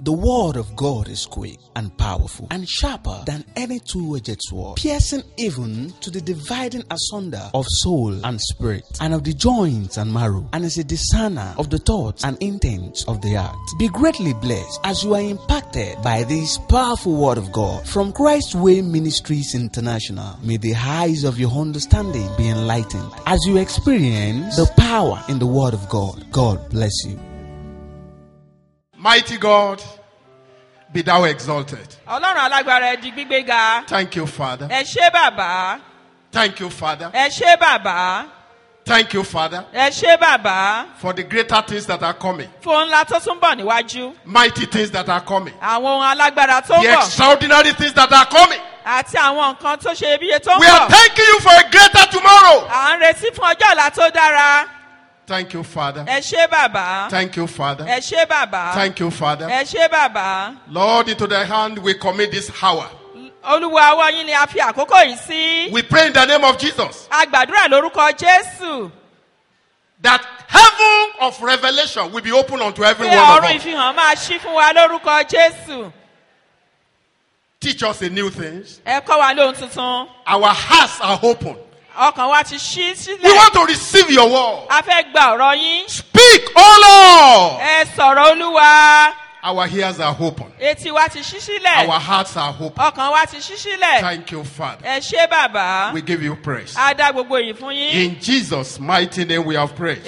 The word of God is quick and powerful and sharper than any two-edged sword, piercing even to the dividing asunder of soul and spirit, and of the joints and marrow, and is a discerner of the thoughts and intents of the heart. Be greatly blessed as you are impacted by this powerful word of God from Christ Way Ministries International. May the eyes of your understanding be enlightened as you experience the power in the word of God. God bless you. Mighty God, be thou exalted. ọlọ́run alágbára ẹ di gbígbé ga Thank you, Father. ẹ ṣé bàbá Thank you, Father. ẹ ṣé bàbá Thank you, Father, ẹ ṣé bàbá for the greater things that are coming, fún ohun ńlá tó tún bọ̀ níwájú mighty things that are coming, àwọn ohun alágbára tó ń the bọ̀ extraordinary things that are coming. àti àwọn nǹkan tó ṣe iyebíye tó ń We are bọ̀ thanking you for a greater tomorrow. à ń retí fún ọjọ́ ọ̀la tó dára Thank you, Father. ẹ ṣé bàbá Thank you, Father. ẹ ṣé bàbá Thank you, Father. ẹ ṣé bàbá Lord, into thy hand we commit this hour. olúwa ọwọ́ yín ni a fi àkókò yìí sí We pray in the name of Jesus a gbàdúrà lórúkọ jésù that heaven of revelation will be open unto every pé one of ọ̀run us. ìfihàn máa ṣí fún wa lórúkọ jésù Teach us a new things. ẹ kọ́ wa lóhun tuntun Our hearts are open. ọkàn wa ti ṣí We sílẹ̀ want to receive your word. a fẹ́ gba ọ̀rọ̀ yín Speak, oh Lord. ẹ sọ̀rọ̀ olúwa Our ears are open. etí wa ti ṣí sílẹ̀ Our hearts are open. ọkàn wa ti ṣí sílẹ̀ Thank you, Father. ẹ ṣé bàbá We give you praise. a dá gbogbo yìí fún yín In Jesus' mighty name we have prayed.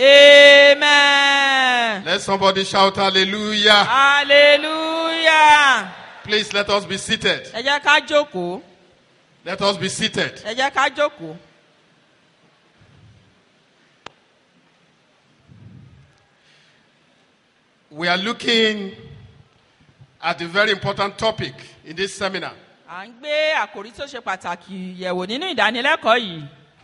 amen Let somebody shout hallelujah. hallelujah Please let us be seated. ẹ jẹ́ ká jókòó Let us be seated. ẹ jẹ́ ká jókòó We are looking at a very important topic in this seminar. à ń gbé àkòrí tó ṣe pàtàkì yẹ̀wò nínú ìdánilẹ́kọ̀ọ́ yìí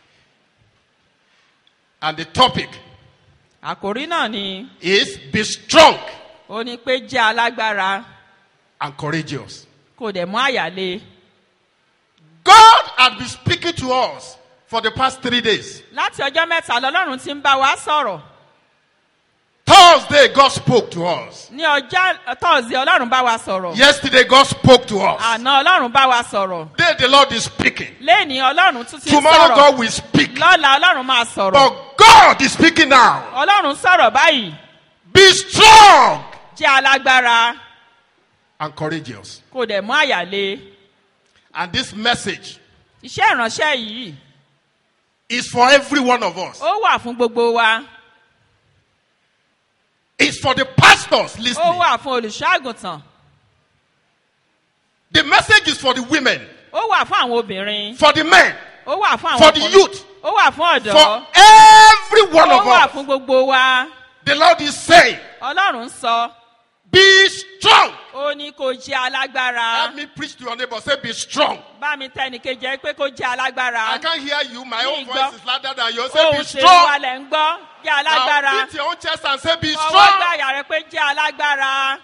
And the topic àkòrí náà ni is be strong ó ní pé jẹ́ alágbára and courageous. kò dẹ̀ mú àyàlé God had been speaking to us for the past three days. láti ọjọ́ mẹ́ta lọ́lọ́run ti ń bá wa sọ̀rọ̀ Thursday, God spoke to us. ní ọjọ́ tọ́sí ọlọ́run bá wa sọ̀rọ̀ Yesterday, God spoke to us. àná ọlọ́run bá wa sọ̀rọ̀ Today, the Lord is speaking. lẹ́ni ọlọ́run tún ti ń Tomorrow, sọ̀rọ̀ God will speak. lọ́la ọlọ́run máa sọ̀rọ̀ But God is speaking now. ọlọ́run sọ̀rọ̀ báyìí Be strong jẹ́ alágbára and courageous. kò dẹ̀ mú àyàlé And this message iṣẹ́ ìránṣẹ́ yìí is for every one of us. ó wà fún gbogbo wa It's for the pastors ó listening. wà fún olùṣọ́ àgùntàn The message is for the women, ó wà fún àwọn obìnrin for the men, ó wà fún àwọn for the ọkùnrin, youth, ó wà fún ọ̀dọ́ for every one ó of wà us. fún gbogbo wa The Lord is saying, ọlọ́run sọ Be strong. ó ní kó jẹ́ alágbára Help me preach to your neighbor. Say, Be strong. bá mi tẹnìkejì ẹ pé kó jẹ́ I alágbára can't hear you. My own Me, voice God. is louder than yours. Say, ohun Be ṣe strong. wà lẹ̀ ń gbọ́ jẹ́ Now, alágbára beat your own chest and say, Be ọwọ́ strong. gbàyà rẹ pé jẹ́ alágbára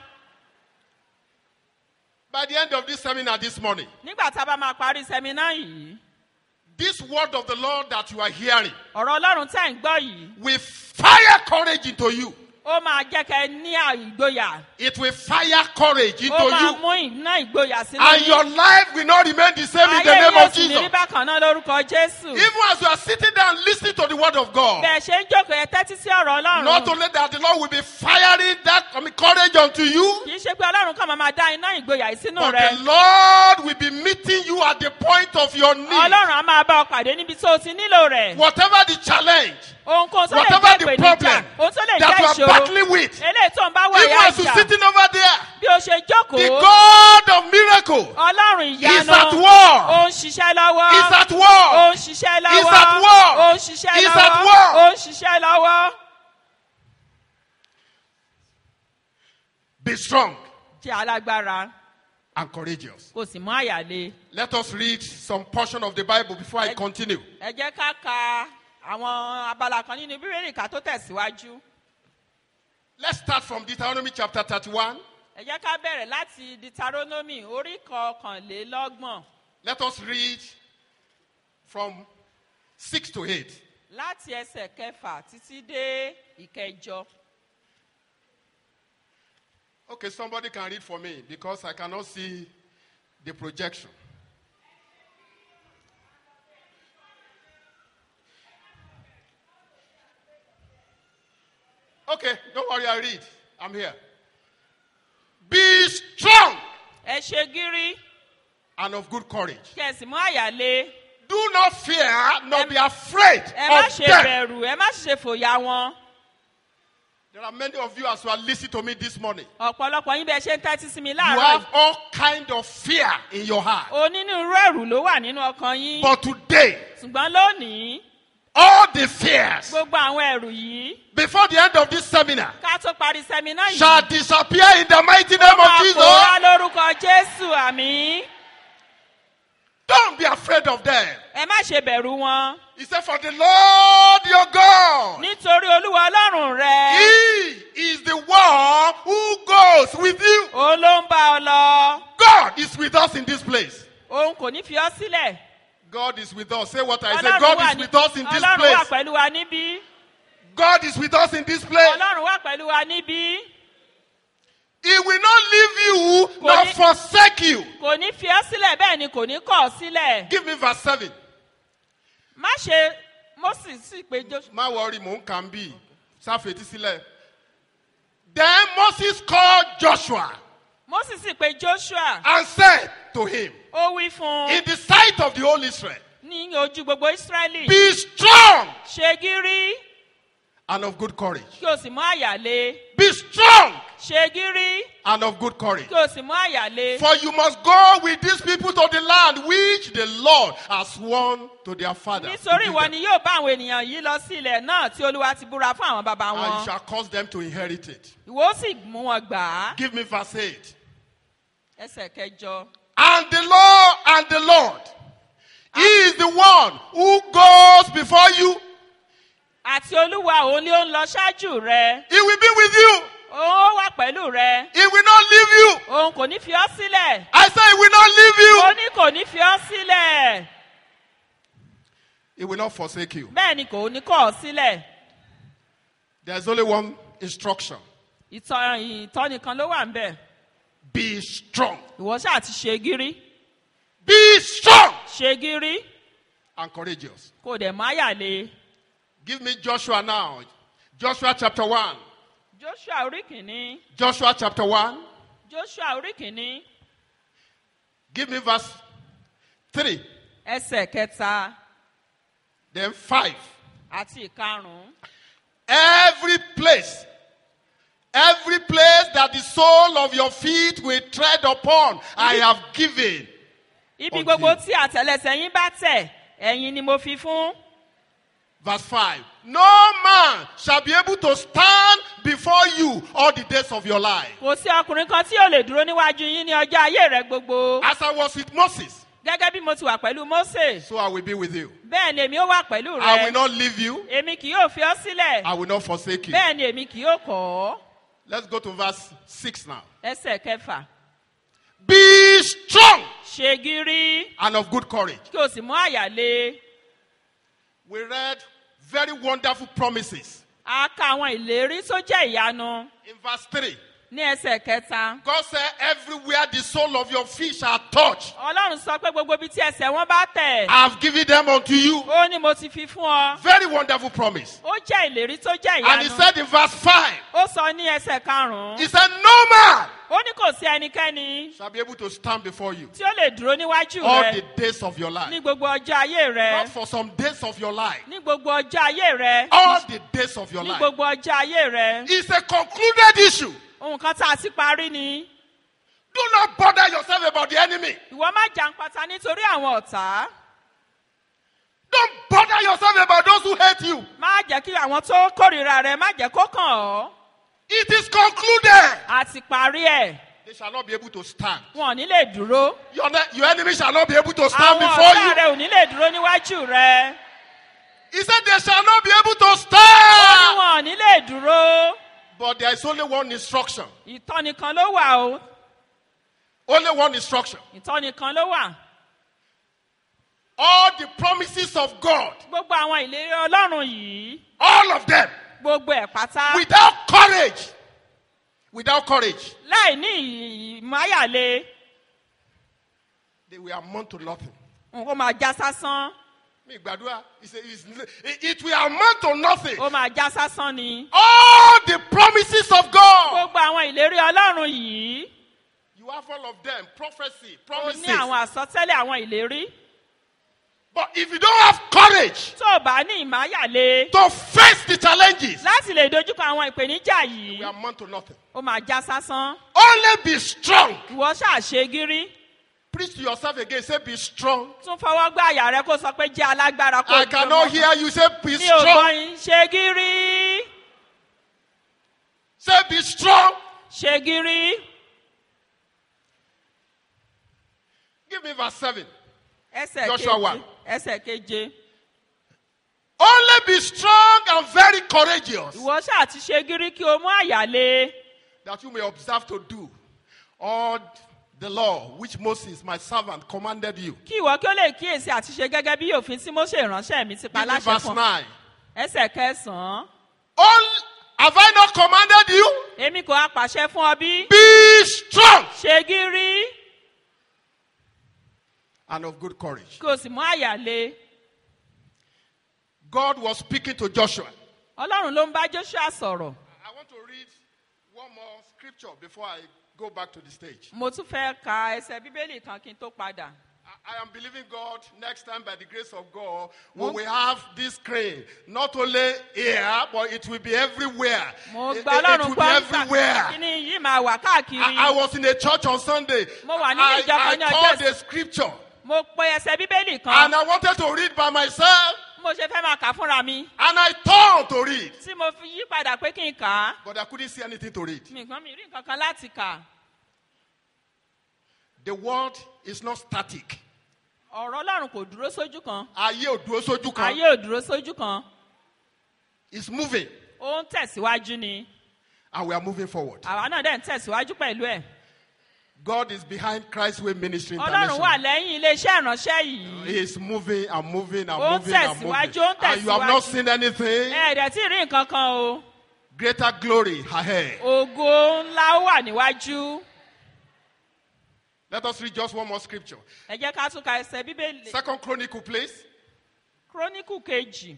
By the end of this seminar this morning, nígbà tá a bá máa parí sẹ́mínà yìí this word of the Lord that you are hearing ọ̀rọ̀ ọlọ́run tẹ̀ ń gbọ́ yìí will fire courage into you. ó máa jẹ́ kẹ́ ẹ ní ìgboyà It will fire courage into ó máa you. mú iná ìgboyà sínú And your yín life will not remain the same in the ayé name yóò of sì ní rí Jesus. bákan náà lórúkọ jésù Even as you are sitting down listening to the word of God, bẹ́ẹ̀ ṣe ń jókòó ẹ tẹ́tí sí ọ̀rọ̀ not ọlọ́run only that, the Lord will be firing that I mean, courage unto you, kì í ṣe pé ọlọ́run kàn máa máa dá iná ìgboyà yìí sínú but rẹ the Lord will be meeting you at the point of your need. ọlọ́run á máa bá ọ pàdé níbi tó o ti nílò rẹ̀ Whatever the challenge, ohunkóhun tó lè whatever jẹ́ the ìpèníjà problem ohun tó lè that jẹ́ you are ìṣòro battling with, eléyìí tó ń bá wọ even ìyá as you're ìjà sitting over there, bí o ṣe the jókòó God of miracle ọlọ́run is ìyanu at war. ó ń ṣiṣẹ́ lọ́wọ́ Is at ó war. ń ṣiṣẹ́ Is lọ́wọ́ at war. ó ń ṣiṣẹ́ Is at lọ́wọ́ war. ó ń ṣiṣẹ́ lọ́wọ́ Be strong jẹ́ alágbára and courageous. kò sì mú àyàlé Let us read some portion of the Bible before I Ẹ- continue. ẹ jẹ́ ká ka àwọn abala kan nínú bíbélì ká tó tẹ̀síwájú Let's start from Deuteronomy chapter 31. ẹ jẹ́ ká bẹ̀rẹ̀ láti deuteronomy orí kọkànlélọ́gbọ̀n Let us read from 6 to 8. láti ẹsẹ̀ kẹfà títí dé ìkẹjọ Okay, somebody can read for me because I cannot see the projection. Okay, don't worry, I read. I'm here. Be strong ẹ ṣe gírí and of good courage. kí ẹ sì mú àyàlé Do not fear, nor be afraid ẹ má of ṣe them. bẹ̀rù ẹ má sì ṣe fòyà wọn There are many of you as you are listening to me this morning. ọ̀pọ̀lọpọ̀ yín bẹ́ẹ̀ ṣe ń tẹ́tí sí mi You láàárọ̀ have all kind of fear in your heart. onínúurú ẹ̀rù ló wà nínú ọkàn yín But today, ṣùgbọ́n lónìí all the fears gbogbo àwọn ẹ̀rù yìí before the end of this seminar ká tó parí sẹ́mínà yìí shall disappear in the mighty name of máa Jesus. pòórá lórúkọ jésù àmì Don't be afraid of them. ẹ má ṣe bẹ̀rù wọn He said, For the Lord your God, nítorí olúwa ọlọ́run rẹ He is the one who goes with you. òun ló ń bá ọ lọ God is with us in this place. òun kò ní fi ọ sílẹ̀ God is with us. Say what I say. ọlọ́run God wà is ní- with us in this ọlọ́run wà place. pẹ̀lú wa níbí God is with us in this place. ọlọ́run wà pẹ̀lú wa níbí He will not leave you Kò nor ní- forsake you. kò ní fi ọ sílẹ̀ bẹ́ẹ̀ ni kò ní kọ̀ ọ sílẹ̀ Give me verse 7. má ṣe moses sì pé joshua má wọrí mò ń kàn bí sáfètí sílẹ̀. Then Moses called Joshua moses sì pé joshua and said to him, ó wí fún un in the sight of the whole Israel, ní ojú gbogbo israẹli be strong ṣe gírí and of good courage. kí o sì mú àyàlé Be strong ṣe gírí and of good courage. kí o sì mú àyàlé For you must go with these people to the land which the Lord has sworn to their fathers. to nítorí give ìwọ them. ni yóò bá àwọn ènìyàn yìí lọ sí ilẹ̀ náà tí olúwa ti búra fún àwọn bàbá And you wọn shall cause them to inherit it. ìwọ ó sì mú wọn gbà á Give me verse 8. ẹsẹ̀ kẹjọ And the Lord and the Lord, He is the one who goes before you. àti olúwa òun ni ó ń lọ ṣáájú rẹ He will be with you. òun ó wà pẹ̀lú rẹ He will not leave you. òun kò ní fi ọ́ sílẹ̀ I say He will not leave ó you. ní kò ní fi ọ́ sílẹ̀ He will not forsake you. bẹ́ẹ̀ ni kò ní kọ̀ ọ́ sílẹ̀ There's only one instruction ìtọ́ ìtọ́ni kan ló wà ń bẹ̀ be strong. ìwọ ṣáà ti ṣe gírí Be strong ṣe gírí and courageous. kò dẹ̀ má yàlé Give me Joshua now. Joshua chapter 1. joshua orí kìíní Joshua chapter 1. joshua orí kìíní Give me verse 3. ẹsẹ̀ kẹta Then 5. àti ìkarùn-ún Every place, every place that the sole of your feet will tread upon, I have given. ibi Until- gbogbo tí àtẹlẹsẹ̀ yín bá tẹ̀ ẹ̀yin ni mo fi fún Verse 5. No man shall be able to stand before you all the days of your life. kò sí ọkùnrin kan tí yóò lè dúró níwájú yín ní ọjọ́ ayé rẹ gbogbo As I was with Moses, gẹ́gẹ́ bí mo ti wà pẹ̀lú mose so I will be with you. bẹ́ẹ̀ ni èmi ó wà pẹ̀lú I will rẹ not leave you. èmi kì yóò fi ọ́ sílẹ̀ I will not forsake you. bẹ́ẹ̀ ni èmi kì yóò kọ̀ ọ́ Let's go to verse 6 now. ẹsẹ̀ kẹfà Be strong ṣe gírí and of good courage. kí o sì mú àyàlé We read very wonderful promises a ka àwọn ìlérí tó jẹ́ ìyanu in verse 3. ní ẹsẹ̀ kẹta God said, Everywhere the sole of your feet shall touch, ọlọ́run sọ pé gbogbo ibi tí ẹsẹ̀ wọn bá tẹ̀ I have given them unto you. ó ní mo ti fi fún ọ Very wonderful promise. ó jẹ́ ìlérí tó jẹ́ And he ìyanu said in verse 5, ó sọ ní ẹsẹ̀ karùn-ún He said, No man ó ní kò sí ẹnikẹ́ni shall be able to stand before you tí ó lè dúró níwájú all rẹ the days of your ní life. gbogbo ọjọ́ ayé rẹ Not for some days of your life, ní gbogbo ọjọ́ ayé rẹ all the days of your ní life. gbogbo ọjọ́ ayé rẹ It's a concluded issue. nǹkan tá a ti parí ni Do not bother yourself about the enemy. ìwọ má jàǹpátá nítorí àwọn ọ̀tá Don't bother yourself about those who hate you. má jẹ́ kí àwọn tó kórìíra rẹ má jẹ́ kó kàn ọ́ It is concluded. a ti parí ẹ̀ They shall not be able to stand. wọn ò ní lè dúró Your, ne- your enemy shall not be able to stand àwọn before ọ̀tá you. rẹ ò ní lè dúró níwájú rẹ He said they shall not be able to ó ní stand. wọn ò ní lè dúró But there is only one instruction. ìtọ́ni kan ló wà o Only one instruction. ìtọ́ni kan ló wà All the promises of God, gbogbo àwọn ìlérí ọlọ́run yìí all of them, gbogbo ẹ̀ pátá without courage without courage, láì ní ìmáyàlé they will amount to nothing. ó máa já sásán Me, Gbadua, it's a- it's- it it will amount to nothing. ó máa já sásán ni. All the promises of God, gbogbo àwọn ìlérí ọlọ́run yìí you have all of them prophecy, ó promises. ní àwọn àsọtẹ́lẹ̀ àwọn ìlérí But if you don't have courage tó o bá ní ìmáyàlé to face the challenges, láti lè dojúkọ àwọn ìpèníjà it yìí will amount to nothing. ó máa já sásán Only be strong. ìwọ ṣàṣe gírí Preach to yourself again. Say, be strong. tún fọwọ́ gbá àyà rẹ kó sọ pé jẹ́ alágbára kó I dúró cannot mọ́. hear you. Say, be mi ò gbọ́ strong. yín ṣe gírí Say, be strong. ṣe gírí Give me verse 7. ẹsẹ̀ Joshua keje one. ẹsẹ̀ keje Only be strong and very courageous, ìwọ ṣáà ti ṣe gírí kí o mú àyàlé that you may observe to do all the law which Moses, my servant, commanded you. kí ìwọ kí ó lè kíyèsí àti ṣe gẹ́gẹ́ bí òfin tí Mósè ìránṣẹ́ mi ti pa Give me láṣẹ verse fún 9. ẹsẹ̀ kẹsàn-án All, have I not commanded you? èmi kò á pàṣẹ fún ọ bí Be strong ṣe gírí and of good courage. kí o sì mú àyàlé God was speaking to Joshua. ọlọ́run ló ń bá Joshua sọ̀rọ̀ I want to read one more scripture before I go back to the stage. mo tún fẹ́ ka ẹsẹ̀ bíbélì kan kí n tó padà I I am believing God next time by the grace of God we will have this crane not only here but it will be everywhere. mo It, it- gba it ọlọ́run will gbọ́ be nígbà everywhere. kíní yìí máa wà káàkiri I, I was in a church on Sunday. Mo wà nínú I, ìjọ kan I ní ọjọ́ called ìsìn. a scripture mo pe ẹsẹ̀ bíbélì kan and I wanted to read by myself mo ṣe fẹ́ máa kà fúnra mi and I turned to read tí mo fi yí padà pé kí n kà á but I couldn't see anything to read. nǹkan mi rí nǹkan kan láti kà The word is not static. ọ̀rọ̀ ọlọ́run kò dúró sójú kan Ayé ò dúró sójú kan. ayé ò dúró sójú kan It's moving ó ń tẹ̀síwájú ni and we are moving forward. àwa náà dẹ̀ ń tẹ̀síwájú pẹ̀lú ẹ̀ God is behind Christ's Way Ministry ọlọ́run wà International. lẹ́yìn iléeṣẹ́ ìránṣẹ́ yìí He is moving and moving and Ó ń moving and moving. tẹ̀síwájú, ó ń And you have not tẹ̀síwájú. seen anything. ẹ̀ẹ́dẹ̀ tí ì rí nǹkan kan o Greater glory ahead. ògo ńlá ó wà níwájú Let us read just one more scripture. ẹ jẹ́ ká tún ka ẹsẹ̀ bíbélì Second Chronicle, please. kíróníkù kejì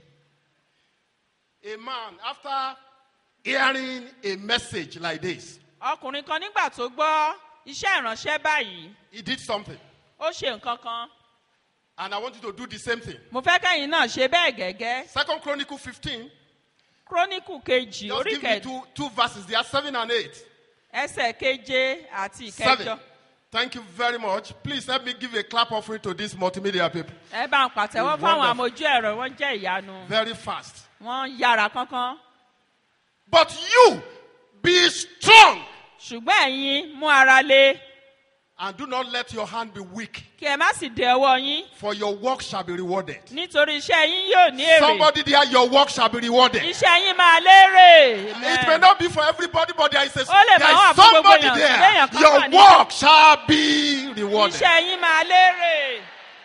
A man, after hearing a message like this, ọkùnrin kan nígbà tó gbọ́ iṣẹ́ ìránṣẹ́ báyìí he did something. ó ṣe nǹkan kan And I want you to do the same thing. mo fẹ́ kẹ́yìn náà ṣe bẹ́ẹ̀ gẹ́gẹ́ Second Chronicle 15. kíróníkù kejì Just orí give me kẹjọ two, two verses. They are seven and eight. ẹsẹ̀ keje àti ìkẹjọ Seven. Thank you very much. Please help me give a clap offering to these multimedia people. ẹ bá ń pàtẹ́wọ́ fáwọn Wonderful. amójú ẹ̀rọ wọ́n jẹ́ ìyanu Very fast. wọ́n yára kánkán But you be strong ṣùgbọ́n ẹ̀yin mú ara lé and do not let your hand be weak, kí ẹ má sì dé ọwọ́ yín for your work shall be rewarded. nítorí iṣẹ́ yín yóò ní èrè Somebody there, your work shall be rewarded. iṣẹ́ yín máa lérè It may Amen. not be for everybody, but there is, a, Ó lè there máa wà is fún gbogbo somebody èèyàn, there. léèyàn kan wà Your níbẹ̀. work shall be rewarded. iṣẹ́ yín máa lérè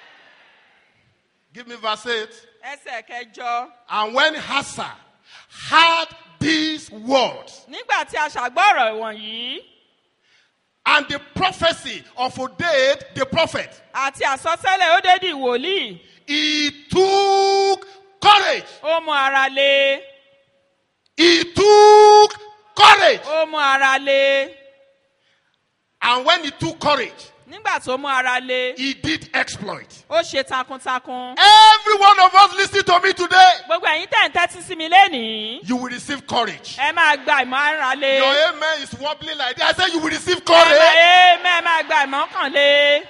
Give me verse 8. ẹsẹ̀ kẹjọ And when Hassa heard these words nígbà tí a ṣàgbọ́rọ̀ wọ̀nyí and the prophecy of Oded the prophet, àti àsọtẹ́lẹ̀ ó dédì wòlíì he took courage. ó mú ara lé He took courage. ó mú ara lé And when he took courage, nígbà tó mú ara lé he did exploit. ó ṣe takuntakun Every one of us listening to me today, gbogbo ẹ̀yin tẹ̀ ń tẹ́tí sí mi lénìí you will receive courage. ẹ máa gba ìmọ̀ ara lé Your amen is wobbling like that. I said you will receive ẹ máa courage. ẹ mẹ́ máa gba ìmọ̀ kàn lé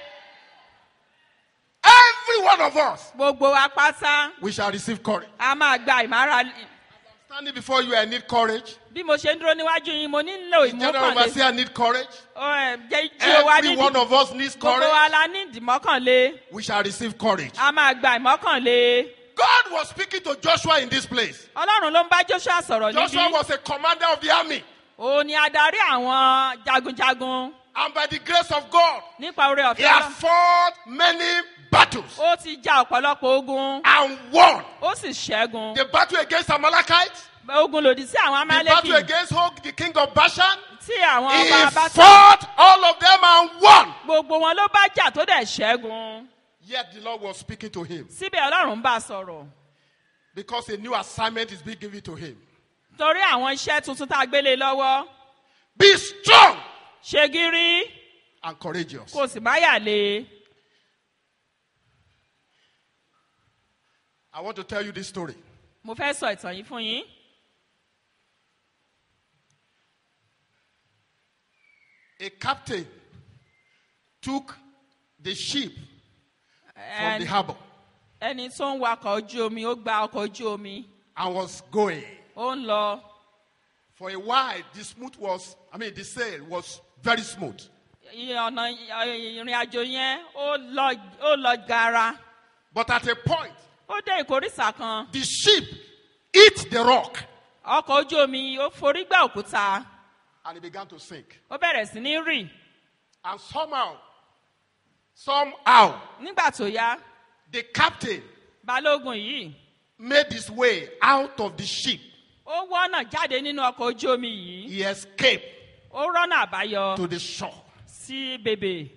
Every one of us, gbogbo wa pátá we shall receive courage. a máa gba ìmọ̀ ara lé Standing before you, I need courage. bí mo ṣe ń dúró níwájú yín mo nílò General ìmọ̀kànlé overseer need courage. Ó, ẹ, jẹ́ jí o wá Every one nídìí of us needs gbogbo courage. wa la ní ìdìmọ́kànlé We shall receive courage. a máa gba ìmọ̀kànlé God was speaking to Joshua in this place. ọlọ́run ló ń bá joshua sọ̀rọ̀ Joshua níbí was a commander of the army. òun ni adarí àwọn jagunjagun And by the grace of God, nípa oore he ọ̀fẹ́ has Ọlọ́run. fought many battles ó ti ja ọ̀pọ̀lọpọ̀ ogun and won. ó sì ṣẹ́gun The battle against Amalekites, ogun lòdì sí àwọn the battle amálẹ́kì against Og, the king of Bashan, tí tí àwọn He ọba bá tán fought all of them and won. gbogbo wọn ló bá jà tó dẹ̀ ṣẹ́gun Yet the Lord was speaking to him síbẹ̀ ọlọ́run ń bá a sọ̀rọ̀ because a new assignment is being given to him. torí àwọn iṣẹ́ tuntun tá a gbélé lọ́wọ́ Be strong ṣe gírí and courageous. kò sì má yà lé I want to tell you this story. mo fẹ́ sọ ìtàn yìí fún yín A captain took the ship from Ẹn- the harbor ẹni tó ń wakọ̀ ojú omi ó gba ọkọ̀ ojú omi and was going. ó ń lọ For a while, the smooth was, I mean, the sail was very smooth. iye ọ̀nà ìrìn àjò yẹn ó lọ ó lọ gara But at a point, ó dé ìkórìsà kan the ship hit the rock ọkọ̀ ojú omi ó forí gbá òkúta and it began to sink. ó bẹ̀rẹ̀ sí ní rì And somehow, somehow, nígbà tó yá the captain balógun yìí made his way out of the ship. ó wọ́nà jáde nínú ọkọ̀ ojú omi yìí He escaped ó rọ́nà àbáyọ to the shore. sí bèbè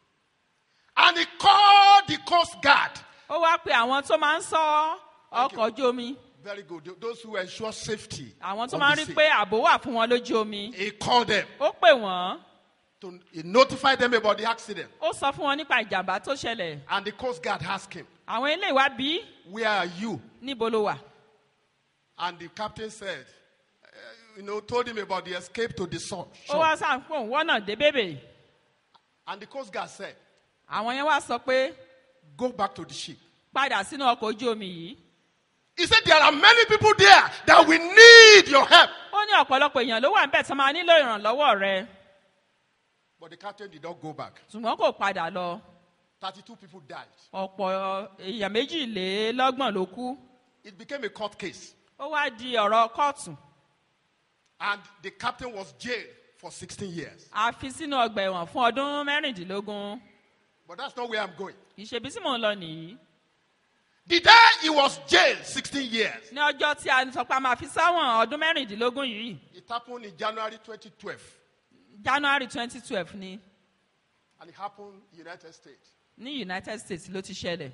And he called the coast guard. ó wá pe àwọn tó máa ń sọ Thank you. ọkọ̀ ojú omi Very good. Those who ensure safety. àwọn tó of máa ń the rí sea. pé ààbò wà fún wọn lójú omi He called them ó pè wọ́n to he notified them about the accident. ó sọ fún wọn nípa ìjàmbá tó ṣẹlẹ̀ And the coast guard asked him, àwọn ilé ìwà bí Where are you? níbo ló wà And the captain said, eh, you know, told him about the escape to the shore. ó wá sáà fún òun wọ́nà dé bèbè And the coast guard said, àwọn yẹn wá sọ pé Go back to the ship. padà sínú ọkọ̀ ojú omi yìí He said, There are many people there that will need your help. ó ní ọ̀pọ̀lọpọ̀ èèyàn ló wà níbẹ̀ tó máa nílò ìrànlọ́wọ́ rẹ But the captain did not go back. ṣùgbọ́n kò padà lọ 32 people died. ọ̀pọ̀ èèyàn méjìlélọ́gbọ̀n ló kú It became a court case. ó wá di ọ̀rọ̀ kóòtù And the captain was jailed for 16 years. a fi sínú ọgbà ẹ̀wọ̀n fún ọdún mẹ́rìndínlógún But that's not where I'm going. ìṣèbí tí mò ń lọ nìyí The day he was jailed 16 years, ní ọjọ́ tí a sọ pé a máa fi sáwọn ọdún mẹ́rìndínlógún yìí it happened in January 2012. january twenty twelve ni And it happened in the United States. ní united states ló ti ṣẹlẹ̀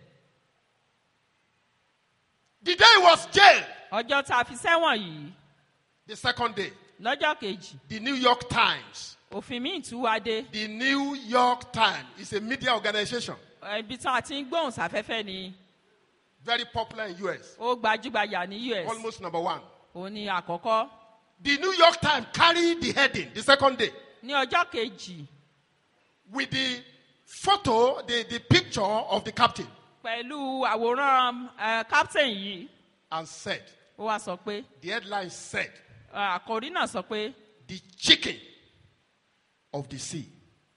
The day he was jailed, ọjọ́ tá a fi sẹ́wọ̀n yìí the second day, lọ́jọ́ kejì the New York Times, òfin míì tún wá dé the New York Times is a media organization ibi tí a ti ń gbóhùn sáfẹ́fẹ́ ni very popular in US, ó gbajúgbajà ní us almost number one. òun ni àkọ́kọ́ The New York Times carried the heading the second day ní ọjọ́ kejì with the photo, the, the picture of the captain, pẹ̀lú àwòrán eh, captain yìí and said, ó wá sọ pé the headline said, eh, àkòrí náà sọ pé the chicken of the sea.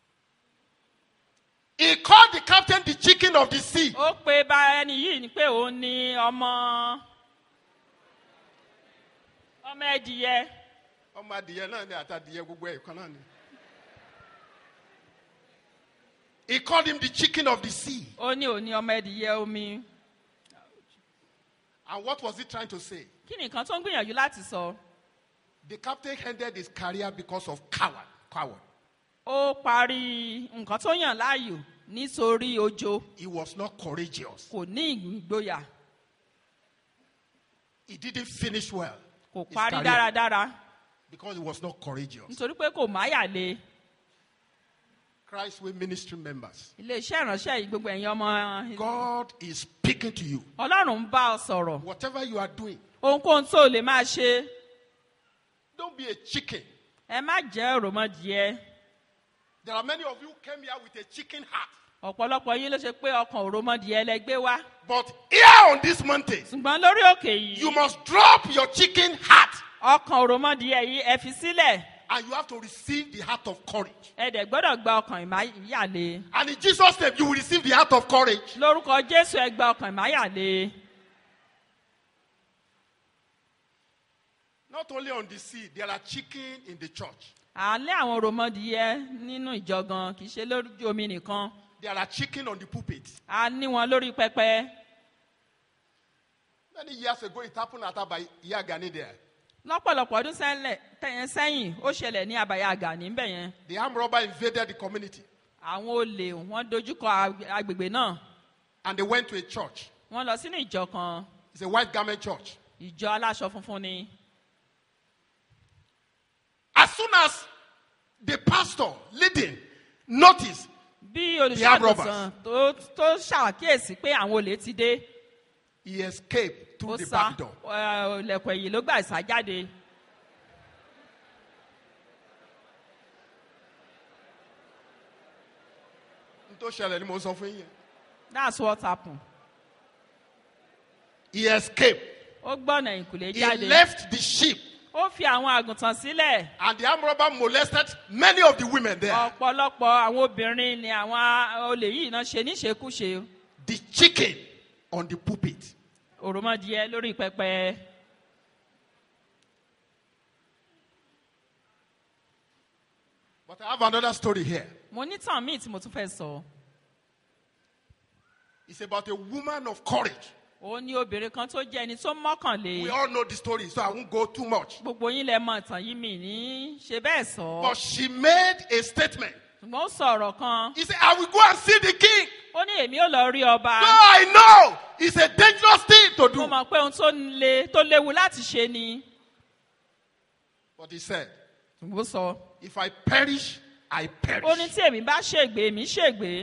He called the captain the chicken of the sea. ó pe bá ẹni yìí ni pé òun ni ọmọ ọmọ ẹdìyẹ ọmọ adìyẹ náà ni àtàdìyẹ gbogbo ẹ̀ kan náà ni. He called him the chicken of the sea. ó ní òun ni ọmọ ẹdìyẹ omi And what was he trying to say? kí ni nǹkan tó ń gbìyànjú láti sọ The captain ended his career because of coward. Coward. ó parí nǹkan tó yàn láàyò nítorí ojo He was not courageous. kò ní ìgboyà He didn't finish well. kò his parí career dáradára Because he was not courageous. nítorí pé kò máyà le Christ Way Ministry members. iléeṣẹ́ ìránṣẹ́ yìí gbogbo ẹ̀yin ọmọ God is speaking to you. ọlọ́run ń bá ọ sọ̀rọ̀ Whatever you are doing, ohunkóhun tó lè máa ṣe don't be a chicken. ẹ má jẹ́ òròmọdìẹ There are many of you who came here with a chicken heart. ọ̀pọ̀lọpọ̀ yín ló ṣe pé ọkàn òròmọdìẹ lẹ gbé wá But here on this mountain, ṣùgbọ́n lórí òkè yìí you must drop your chicken heart ọkàn òròmọdìẹ yìí ẹ fi sílẹ̀ and you have to receive the heart of courage. ẹ dẹ̀ gbọ́dọ̀ gba ọkàn ìmáyàlé And in Jesus' name, you will receive the heart of courage. lórúkọ jésù ẹ gba ọkàn ìmáyàlé Not only on the sea, there are chicken in the church. àlẹ́ àwọn òròmọdìẹ nínú ìjọ gan kì í ṣe lójú omi nìkan There are chicken on the pulpit. a ní wọn lórí pẹpẹ Many years ago, it happened at Abba Yagani there. lọ́pọ̀lọpọ̀ ọdún sẹ́lẹ̀- tẹ̀yẹn sẹ́yìn ó ṣẹlẹ̀ ní abàyà àgà níbẹ̀ yẹn The armed robber invaded the community àwọn olè wọ́n dojúkọ ag- agbègbè náà and they went to a church. wọ́n lọ sínú ìjọ kan It's a white garment church. ìjọ aláṣọ funfun ni As soon as the pastor leading noticed, bí The armed olùṣàgùntàn tó tó ṣàkíyèsí pé àwọn olè ti dé he escaped ó through the sá back door. ẹ, ilẹ̀kùn ẹ̀yìn ló gbà sá jáde N tó ṣẹlẹ̀ ni mo sọ fún yín. that's what happened He escaped. ó gbọ́nà ìkùlé He jáde left the sheep ó fi àwọn àgùntàn sílẹ̀ and the armed robber molested many of the women there. ọ̀pọ̀lọpọ̀ àwọn obìnrin ni àwọn olè yìí náà ṣe níṣekúṣe The chicken on the pulpit. òròmọdìẹ lórí pẹpẹ But I have another story here. mo ní tàn míì tí mo tún fẹ́ sọ It's about a woman of courage. òun ní obìnrin kan tó jẹ́ ẹni tó mọ́kànlé We all know the story, so I won't go too much. gbogbo yín lẹ mọ ìtàn yìí mi ní ṣe bẹ́ẹ̀ sọ But she made a statement. ṣùgbọ́n ó sọ ọ̀rọ̀ kan He said, I will go and see the king. ó ní èmi ò lọ rí ọba No, I know. It's a dangerous thing to mo do. mọ̀ pé ohun tó le tó léwu láti ṣe ni But he said, ṣùgbọ́n ó sọ If I perish, I ó ní perish. tí èmi bá ṣègbè èmi ṣègbè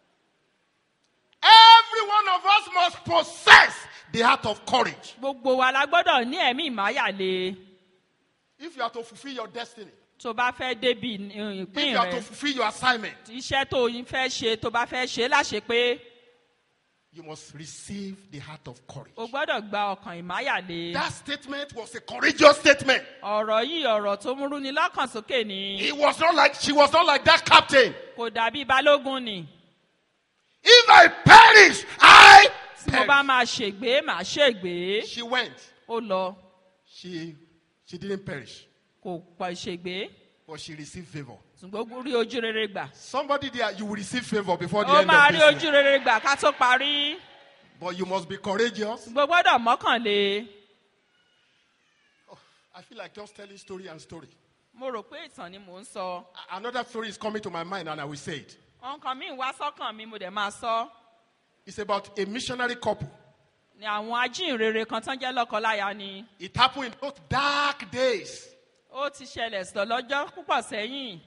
Every one of us must possess the heart of courage. gbogbo wa la gbọ́dọ̀ ní ẹ̀mí ìmáyàlé If you are to fulfill your destiny, tó bá fẹ́ débi if ìpín you are rẹ to fulfill your assignment, iṣẹ́ tó o fẹ́ ṣe tó bá fẹ́ ṣe láṣẹ pé you must receive the heart of courage. o gbọ́dọ̀ gba ọkàn ìmáyàlé That statement was a courageous statement. ọ̀rọ̀ yìí ọ̀rọ̀ tó múrú ni lọ́kàn sókè ni It was not like she was not like that captain. kò dàbí balógun ni If I perish, I tí mo bá perish. máa ṣègbè màá ṣègbè She went. ó lọ She she didn't perish, kò pọ̀ ṣègbè but she received favor. ṣùgbọ́n ó rí ojú rere gbà Somebody there, you will receive favor before the ó end máa of rí this ojú year. rere gbà ká tó parí But you must be courageous. ṣùgbọ́n gbọ́dọ̀ mọ́kànlé I feel like just telling story and story. mo rò pé ìtàn ni mò ń sọ A- Another story is coming to my mind, and I will say it. nǹkan míì wá sọ́kàn mi mo dẹ̀ máa sọ It's about a missionary couple. ni àwọn ajínrere kan tán jẹ́ lọ́kọláya ni It happened in those dark days. ó ti ṣẹlẹ̀ sọ lọ́jọ́ púpọ̀ sẹ́yìn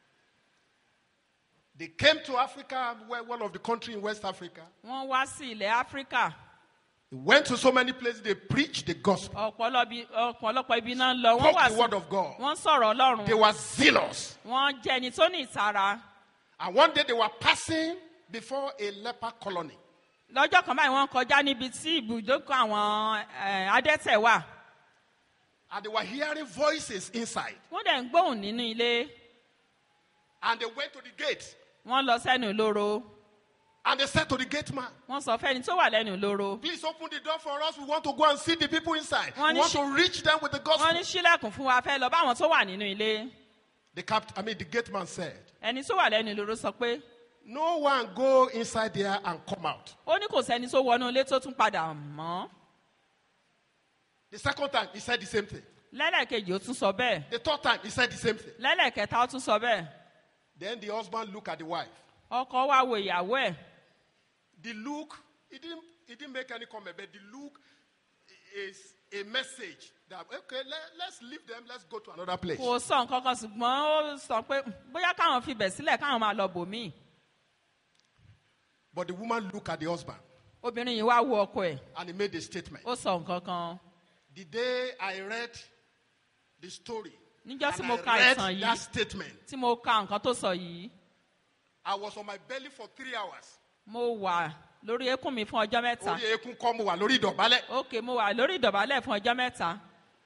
They came to Africa, where- one of the country in West Africa. wọ́n wá sí ilẹ̀ áfíríkà They went to so many places. They preached the gospel, ọ̀pọ̀lọbi- ọ̀pọ̀lọpọ̀ ibi náà ń lọ wọ́n spoke wà the sí word of God. wọ́n sọ̀rọ̀ ọlọ́run They were zealous. wọ́n jẹ́ ẹni tó ní ìtara And one day they were passing before a leper colony. lọ́jọ́ kan báyìí wọ́n kọjá níbi tí ibùdókọ̀ àwọn eh, adẹ́tẹ̀ wà And they were hearing voices inside. wọ́n dẹ̀ ń gbóhùn nínú ilé And they went to the gate. wọ́n lọ sẹ́nu ìloro And they said to the gate man, wọ́n sọ fẹ́ni tó wà lẹ́nu ìloro Please open the door for us. We want to go and see the people inside. Wọ́n We ní want ṣe- to reach them with the wọ́n gospel. ní sílẹ̀kùn fún wa fẹ́ lọ báwọn tó wà nínú ilé The capt- I mean, the gate man said, ẹni tó wà lẹ́nu ìloro sọ pé No one go inside there and come out. ó ní kò sẹ́ni tó wọnú ilé tó tún padà mọ́ The second time, he said the same thing. lẹ́lẹ̀kejì ó tún sọ bẹ́ẹ̀ The third time, he said the same thing. lẹ́lẹ̀kẹta ó tún sọ bẹ́ẹ̀ Then the husband looked at the wife. ọkọ wa wo ìyàwó ẹ̀ The look, he didn't, he didn't make any comment, but the look is a message that, okay, let, let's leave them, let's go to another place. kò sọ nǹkan kan ṣùgbọ́n ó sọ pé bóyá káwọn fi bẹ̀ sílẹ̀ káwọn máa lọ bòmíì But the woman looked at the husband obìnrin yìí wá wo ọkọ ẹ̀ and he made a statement. ó sọ nǹkan kan The day I read the story, níjọ́ tí and mo I ka read ìtàn that yìí statement, tí mo ka nǹkan tó sọ yìí I was on my belly for three hours. mo wà lórí eékún mi fún ọjọ́ mẹ́ta Orí eékún kọ́ mo wà lórí ìdọ̀bálẹ̀. ok mo wà lórí ìdọ̀bálẹ̀ fún ọjọ́ mẹ́ta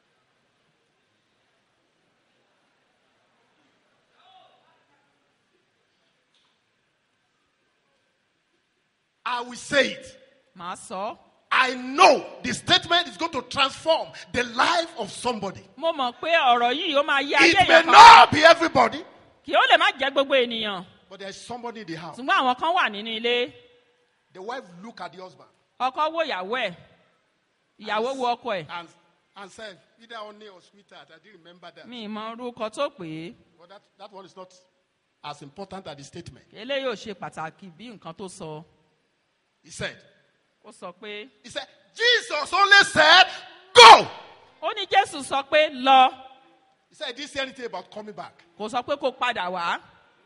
I will say it. màá sọ ọ́. I know the statement is going to transform the life of somebody. mo mọ̀ pé ọ̀rọ̀ yìí ó máa yí ayé It may èèyàn kan not be everybody, kì ó lè má jẹ́ gbogbo ènìyàn but there's somebody in the house. ṣùgbọ́n àwọn kan wà nínú ilé The wife look at the husband ọkọ wo ìyàwó ẹ̀ ìyàwó wo ọkọ ẹ̀ and and said, either honey or sweetheart. I didn't remember that. mi ì mọ orúkọ tó pè é But that, that one is not as important as the statement. eléyìí ò ṣe pàtàkì bí nǹkan tó sọ He said, ó sọ pé He said, Jesus only said, Go! ó ní jésù sọ pé lọ He said, He didn't say anything about coming back. kò sọ pé kó padà wá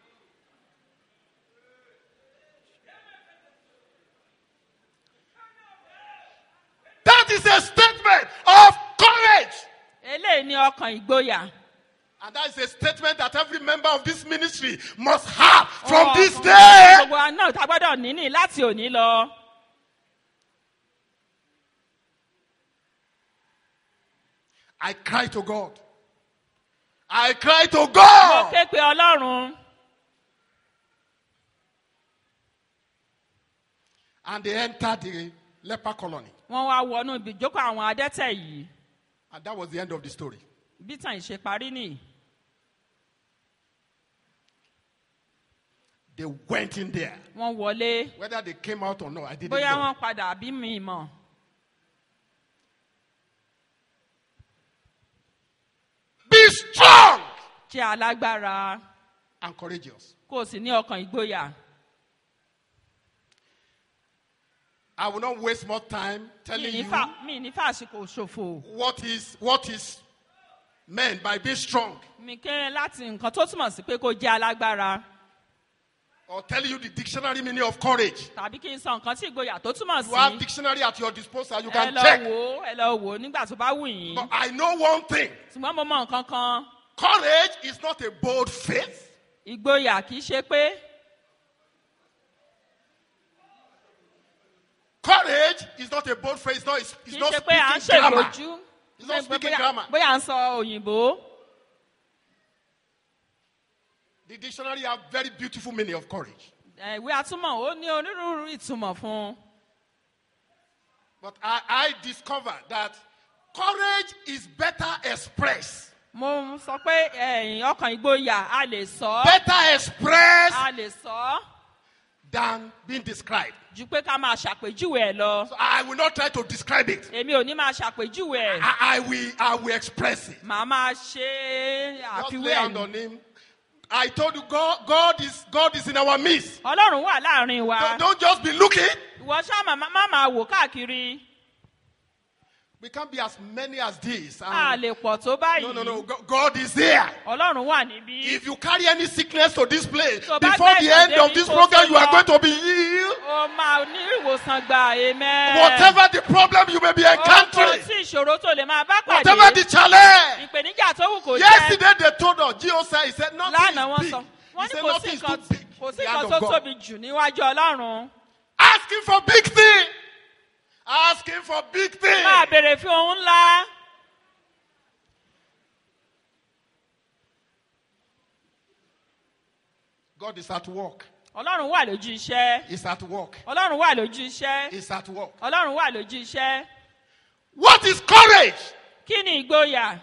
That is a statement of courage. eléyìí ní ọkàn ìgboyà And that is a statement that every member of this ministry must have from Ọ̀rọ̀ this ọ̀rọ̀ day. gbogbo wa náà tá a gbọ́dọ̀ níní láti òní lọ I cry to God. I cry to mo God. ké pe ọlọ́run And they entered the leper colony. wọ́n wá wọnú ibi ìjókòó àwọn adẹ́tẹ̀ yìí And that was the end of the story. bí tàn ìṣe parí nìyí They went in there. wọ́n wọlé Whether they came out or not, I didn't bóyá know. wọ́n padà àbí mi mọ̀ Be strong jẹ́ alágbára and courageous. kó o sì ní ọkàn ìgboyà I will not waste more time mi telling ní you fà mi ní fàṣìkò ṣòfò what is what is meant by being strong mi kéré láti nǹkan tó túmọ̀ sí pé kó jẹ́ alágbára or telling you the dictionary meaning of courage. tàbí kí n sọ nǹkan tí ìgboyà tó túmọ̀ You have sí dictionary at your disposal. You ẹ can lọ check. wò ó ẹ lọ wò ó nígbà tó bá wù yín But I know one thing. ṣùgbọ́n mo mọ nǹkan kan Courage is not a bold faith. ìgboyà kì í ṣe pé Courage is not a bold faith. It's not, it's, kì it's í not ṣe pé à ń speaking grammar. ṣègbójú It's not Pé speaking bóyá- grammar. bóyá à ń sọ òyìnbó The dictionary have very beautiful meaning of courage. ẹ, ìwé atúmọ̀ ó ní onírúurú ìtumọ̀ fún un But I, I discovered that courage is better expressed. mo sọ pé ẹ̀yìn ọkàn ìgboyà a lè sọ ọ́ Better expressed a lè sọ ọ́ than being described. ju pé ká máa ṣàpèjúwe ẹ̀ lọ So I will not try to describe it. èmi ò ní máa ṣàpèjúwe ẹ̀ I, I will I will express it. màá máa ṣe Just àfiwé lay ẹ̀ hand ní. on him. I told you God, God is God is in our midst. ọlọ́run wà láàrin wa Don't, don't just be looking. ìwọ ṣáà má má máa wò káàkiri We can't be as many as this. a and- lè pọ̀ tó no, no, no. báyìí Go- God is there. ọlọ́run wà níbí If you carry any sickness to this place, So bá before gbé the end ìpàdé of mi this kó program, tó you are lọ. going to be healed. ó máa ní ìwòsàn gbà amen Whatever the problem you may be ohun encountering, tí ìṣòro tó lè máa bá whatever pàdé the challenge. ìpèníjà tó wù kó jẹ́ Yesterday they told us, Gio said, he said, nothing lánàá wọ́n is sọ big. wọ́n He ní said, kò sí nothing is nǹkan too big. kò sí The nǹkan hand tó of God. tóbi jù níwájú ọlọ́run Asking for big thing. Asking for big thing. máa béèrè fún ohun ńlá God is at work. ọlọ́run wà lójú iṣẹ́ He's at work. ọlọ́run wà lójú iṣẹ́ He's at work. ọlọ́run wà lójú iṣẹ́ What is courage? kí ni ìgboyà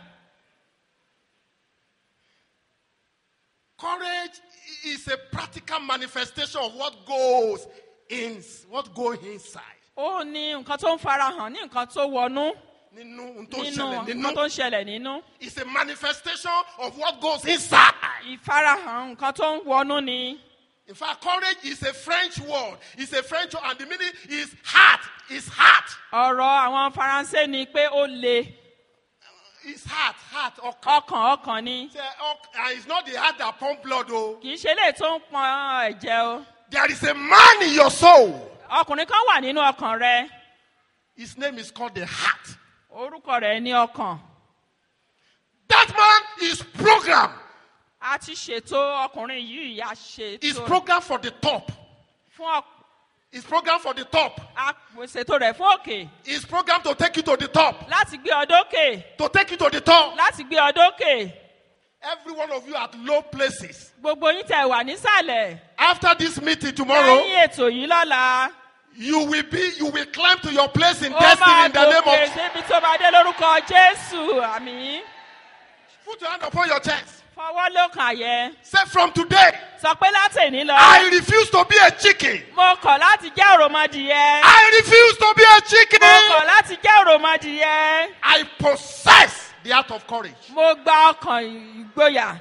Courage is a practical manifestation of what goes in, what goes inside. ó ní nǹkan tó ń farahàn ní nǹkan tó wọnú Nínú ohun tó nínú ṣẹlẹ̀ nǹkan nínú. tó ń ṣẹlẹ̀ nínú It's a manifestation of what goes inside. ìfarahàn nǹkan tó ń wọnú ni In fact, courage is a French word. It's a French word, and the meaning is heart. It's heart. ọ̀rọ̀ àwọn faransé ni pé ó le It's heart. Heart. ọkàn. ọkàn ọkàn ni Say, ọk- And it's not the heart that pump blood. Oh, kì í ṣe eléyìí tó ń pọn ẹ̀jẹ̀ o there is a man in your soul. ọkùnrin kan wà nínú ọkàn rẹ His name is called the heart. orúkọ rẹ ní ọkàn That man is programmed. a ti ṣètò ọkùnrin yìí a It's ṣètò programmed for the top. fún ọ- It's programmed for the top. a ṣètò rẹ fún òkè It's programmed to take you to the top. láti gbé ọ dókè To take you to the top. láti gbé ọ dókè Every one of you at low places. gbogbo yín tẹ wà nísàlẹ̀ After this meeting tomorrow, lẹ́yìn ètò yìí lọ́la you will be, you will climb to your place in ó destiny máa in the name gòkè of. débi tó bá dé lórúkọ jésù àmì Put your hand upon your chest. fọwọ́ ló kàn yẹ Say from today, sọ pé láti èní lọ I refuse to be a chicken. mo kọ̀ láti jẹ́ òròmọdìyẹ I refuse to be a mo chicken. kọ̀ láti jẹ́ òròmọdìyẹ I possess the art of courage. mo gba ọkàn ìgboyà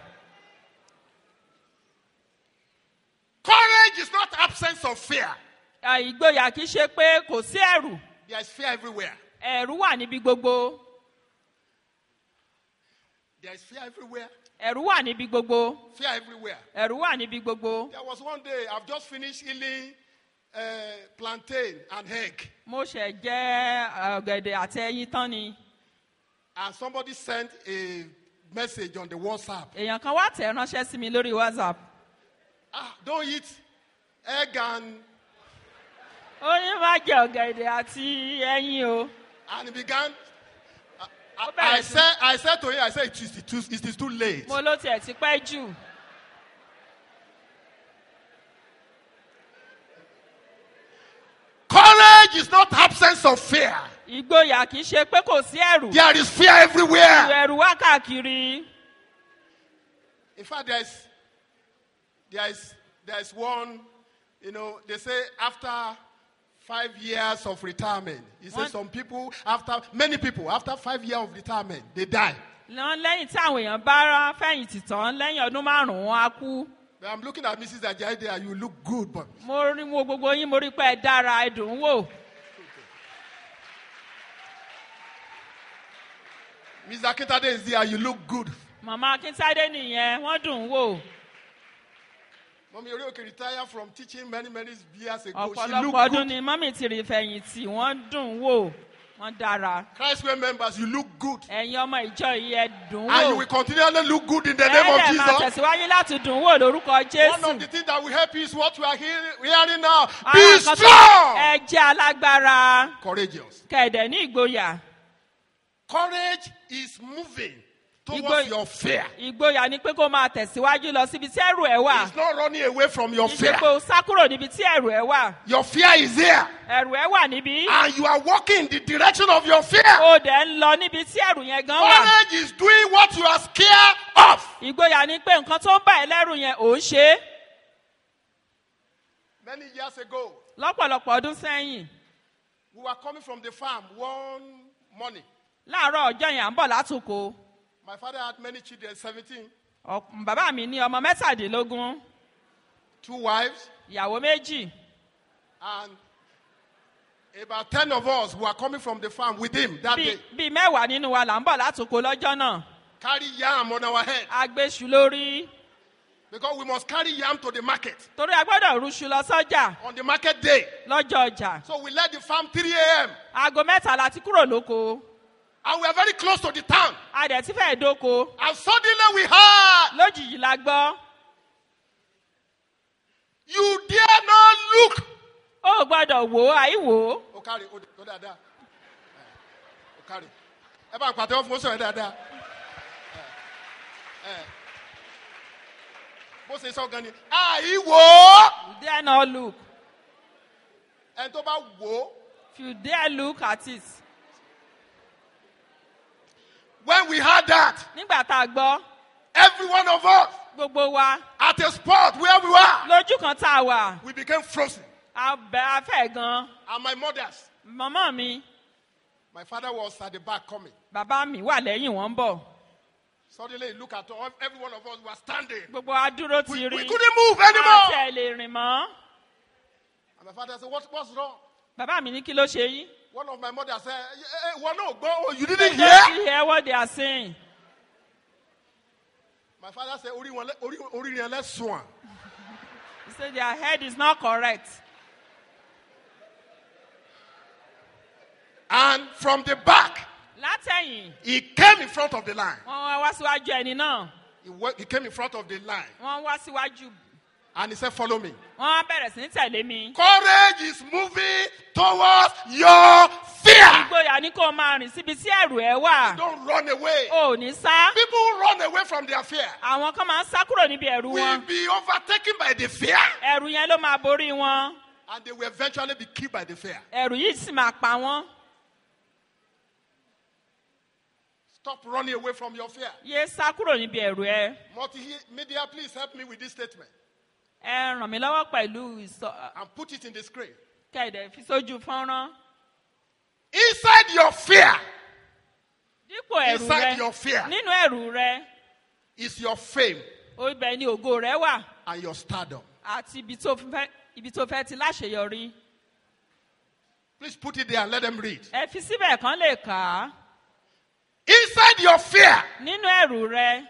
Courage is not absence of fear. À, ìgboyà kì í ṣe pé kò sí ẹ̀rù There is fear everywhere. ẹ̀rù wà níbi gbogbo There is fear everywhere. ẹ̀rù wà níbi gbogbo Fear everywhere. ẹ̀rù wà níbi gbogbo There was one day I've just finished healing uh, plantain and egg, mo ṣẹ̀ jẹ́ ọ̀gẹ̀dẹ̀ àti ẹyin tán ni and somebody sent a message on the WhatsApp. èèyàn kan wá tẹ̀ ránṣẹ́ sí mi lórí whatsapp Ah, don't eat egg and ó ní má jẹ ọ̀gẹ̀dẹ̀ àti ẹyin o and he began. I, I, Ó bẹ̀rẹ̀ I sí- said, I said to him, I said, it is too, it is too late. mo ló tiẹ̀ ti pẹ́ jù Courage is not absence of fear. ìgboyà kì í ṣe pé kò sí ẹ̀rù There is fear everywhere. ẹ̀rù wá káàkiri In fact, there is, there is, there is one, you know, they say after five years of retirement, he says One- some people, after, many people, after five years of retirement, they die. lọ́n lẹ́yìn tí àwọn èèyàn bá rán fẹ̀yìntì tán lẹ́yìn ọdún márùn-ún á kú But I'm looking at Mrs. Ajayi there, you look good, but mo rí wo gbogbo yín mo rí pé ẹ dára ẹ dùn ún wò Mrs. Akintade is there, you look good. màmá akíntádé nìyẹn wọ́n dùn ún wò Mommy Orioke retired from teaching many, many years ago. She ọ̀pọ̀lọpọ̀ look ọdún good. ni mọ́mì ti rí fẹ̀yìntì wọ́n dùn ún wò wọ́n dára Christway members, you look good. ẹ̀yin ọmọ ìjọ yìí ẹ dùn ún And you wò will continually look good in the name of ẹ̀ẹ́dẹ̀ máa Jesus. tẹ̀síwájú láti dùn ún wò lórúkọ One jésù of the things that will help you is what we are hearing, hearing now. Àwọn Be nǹkan tó- strong. ẹ jẹ́ alágbára Courageous. kẹ̀dẹ̀ ní ìgboyà Courage is moving towards Igbo- your fear. ìgboyà ni pé kó máa tẹ̀síwájú lọ síbi tí ẹrù ẹ wà It's not running away from your kì í ṣe fear. pé o sá kúrò níbi tí ẹrù ẹ wà Your fear is there. ẹrù ẹ wà níbí And you are walking in the direction of your fear. o dẹ̀ ń lọ níbi tí ẹrù yẹn gan wà Courage is doing what you are scared of. ìgboyà ni pé nǹkan tó ń bà ẹ́ lẹ́rù yẹn ò ń ṣe é Many years ago, lọ́pọ̀lọpọ̀ ọdún sẹ́yìn we were coming from the farm one morning. láàárọ̀ ọjọ́ yẹn à ń bọ̀ látòkò My father had many children, 17, Ọ̀p- bàbá mi ní ọmọ mẹ́tàdínlógún two wives, ìyàwó méjì and about 10 of us were coming from the farm with him that Bí- day. bíi mẹ́wàá nínú wa là ń bọ̀ látòkò lọ́jọ́ náà Carry yam on our head agbéṣu lórí because we must carry yam to the market torí a gbọ́dọ̀ rúṣu lọ sọ́jà on the market day. lọ́jọ́ ọjà So we left the farm 3 a.m. aago mẹ́ta la ti kúrò lóko and we are very close to the town. a dẹ̀ ti fẹ́ẹ̀ dóko And suddenly we heard, lójijì la gbọ́ You dare not look. ó gbọ́dọ̀ wò ó àìwò ó O carry, o o dada. O carry. Ẹ bá ń pàtẹ́wọ́ fún oṣù rẹ̀ dáadáa. Ẹ, ẹ. Bó ṣe sọ gan ni, àìwò. you dare not look Ẹni tó bá wò ó, if you dare look at it when we heard that, nígbà tá a gbọ́ every one of us gbogbo wa at a spot where we were, lójú kan tá a wà we became frozen. a bẹ afẹ́ gan And my mothers, màmá mi my father was at the back coming. bàbá mi wà lẹ́yìn wọn ń bọ̀ Suddenly, he looked at all, every one of us were standing. gbogbo wa dúró ti We, rí we couldn't move àti anymore. ẹ̀ lè rìn mọ́ And my father said, what, What's wrong? bàbá mi ní kí ló ṣe yín. One of my mothers said, hey, hey, well, no, go. Oh, you didn't Don't hear? you hear what they are saying? My father said, Ori wọn lẹ- ori ori yẹn lẹ sùn. He said their head is not correct. And from the back, látẹ̀yìn he came in front of the line. wọ́n wá wá síwájú ẹni náà He, wa- he came in front of the line wọ́n wá síwájú and he said, Follow me. wọ́n wá bẹ̀rẹ̀ sí ní tẹ̀lé mi. Courage is moving towards your fear. ìgboyà ní kó o máa rìn síbi tí ẹ̀rù ẹ wà Don't run away. o ò ní sá. People who run away from their fear àwọn kan máa ń sá kúrò níbi ẹ̀rù will wọn be overtaken by the fear ẹ̀rù yẹn ló máa borí wọn and they will eventually be killed by the fear. ẹ̀rù yìí sì máa pa wọ́n. Stop running away from your fear. yé sá kúrò níbi ẹ̀rù ẹ Multimedia, please help me with this statement ẹ ràn mí lọ́wọ́ pẹ̀lú ìsọ and put it in the screen. kẹ̀dẹ̀ fi sójú fọ́nrán Inside your fear dípò ẹ̀rù Inside rẹ your fear. nínú ẹ̀rù rẹ is your fame ibẹ̀ ni ògo rẹ wà and your stardom. àti ibi tó fẹ́ ibi tó fẹ́ ti láṣeyọrí Please put it there and let them read. ẹ fi síbẹ̀ kan lè kà á Inside your fear nínú ẹ̀rù rẹ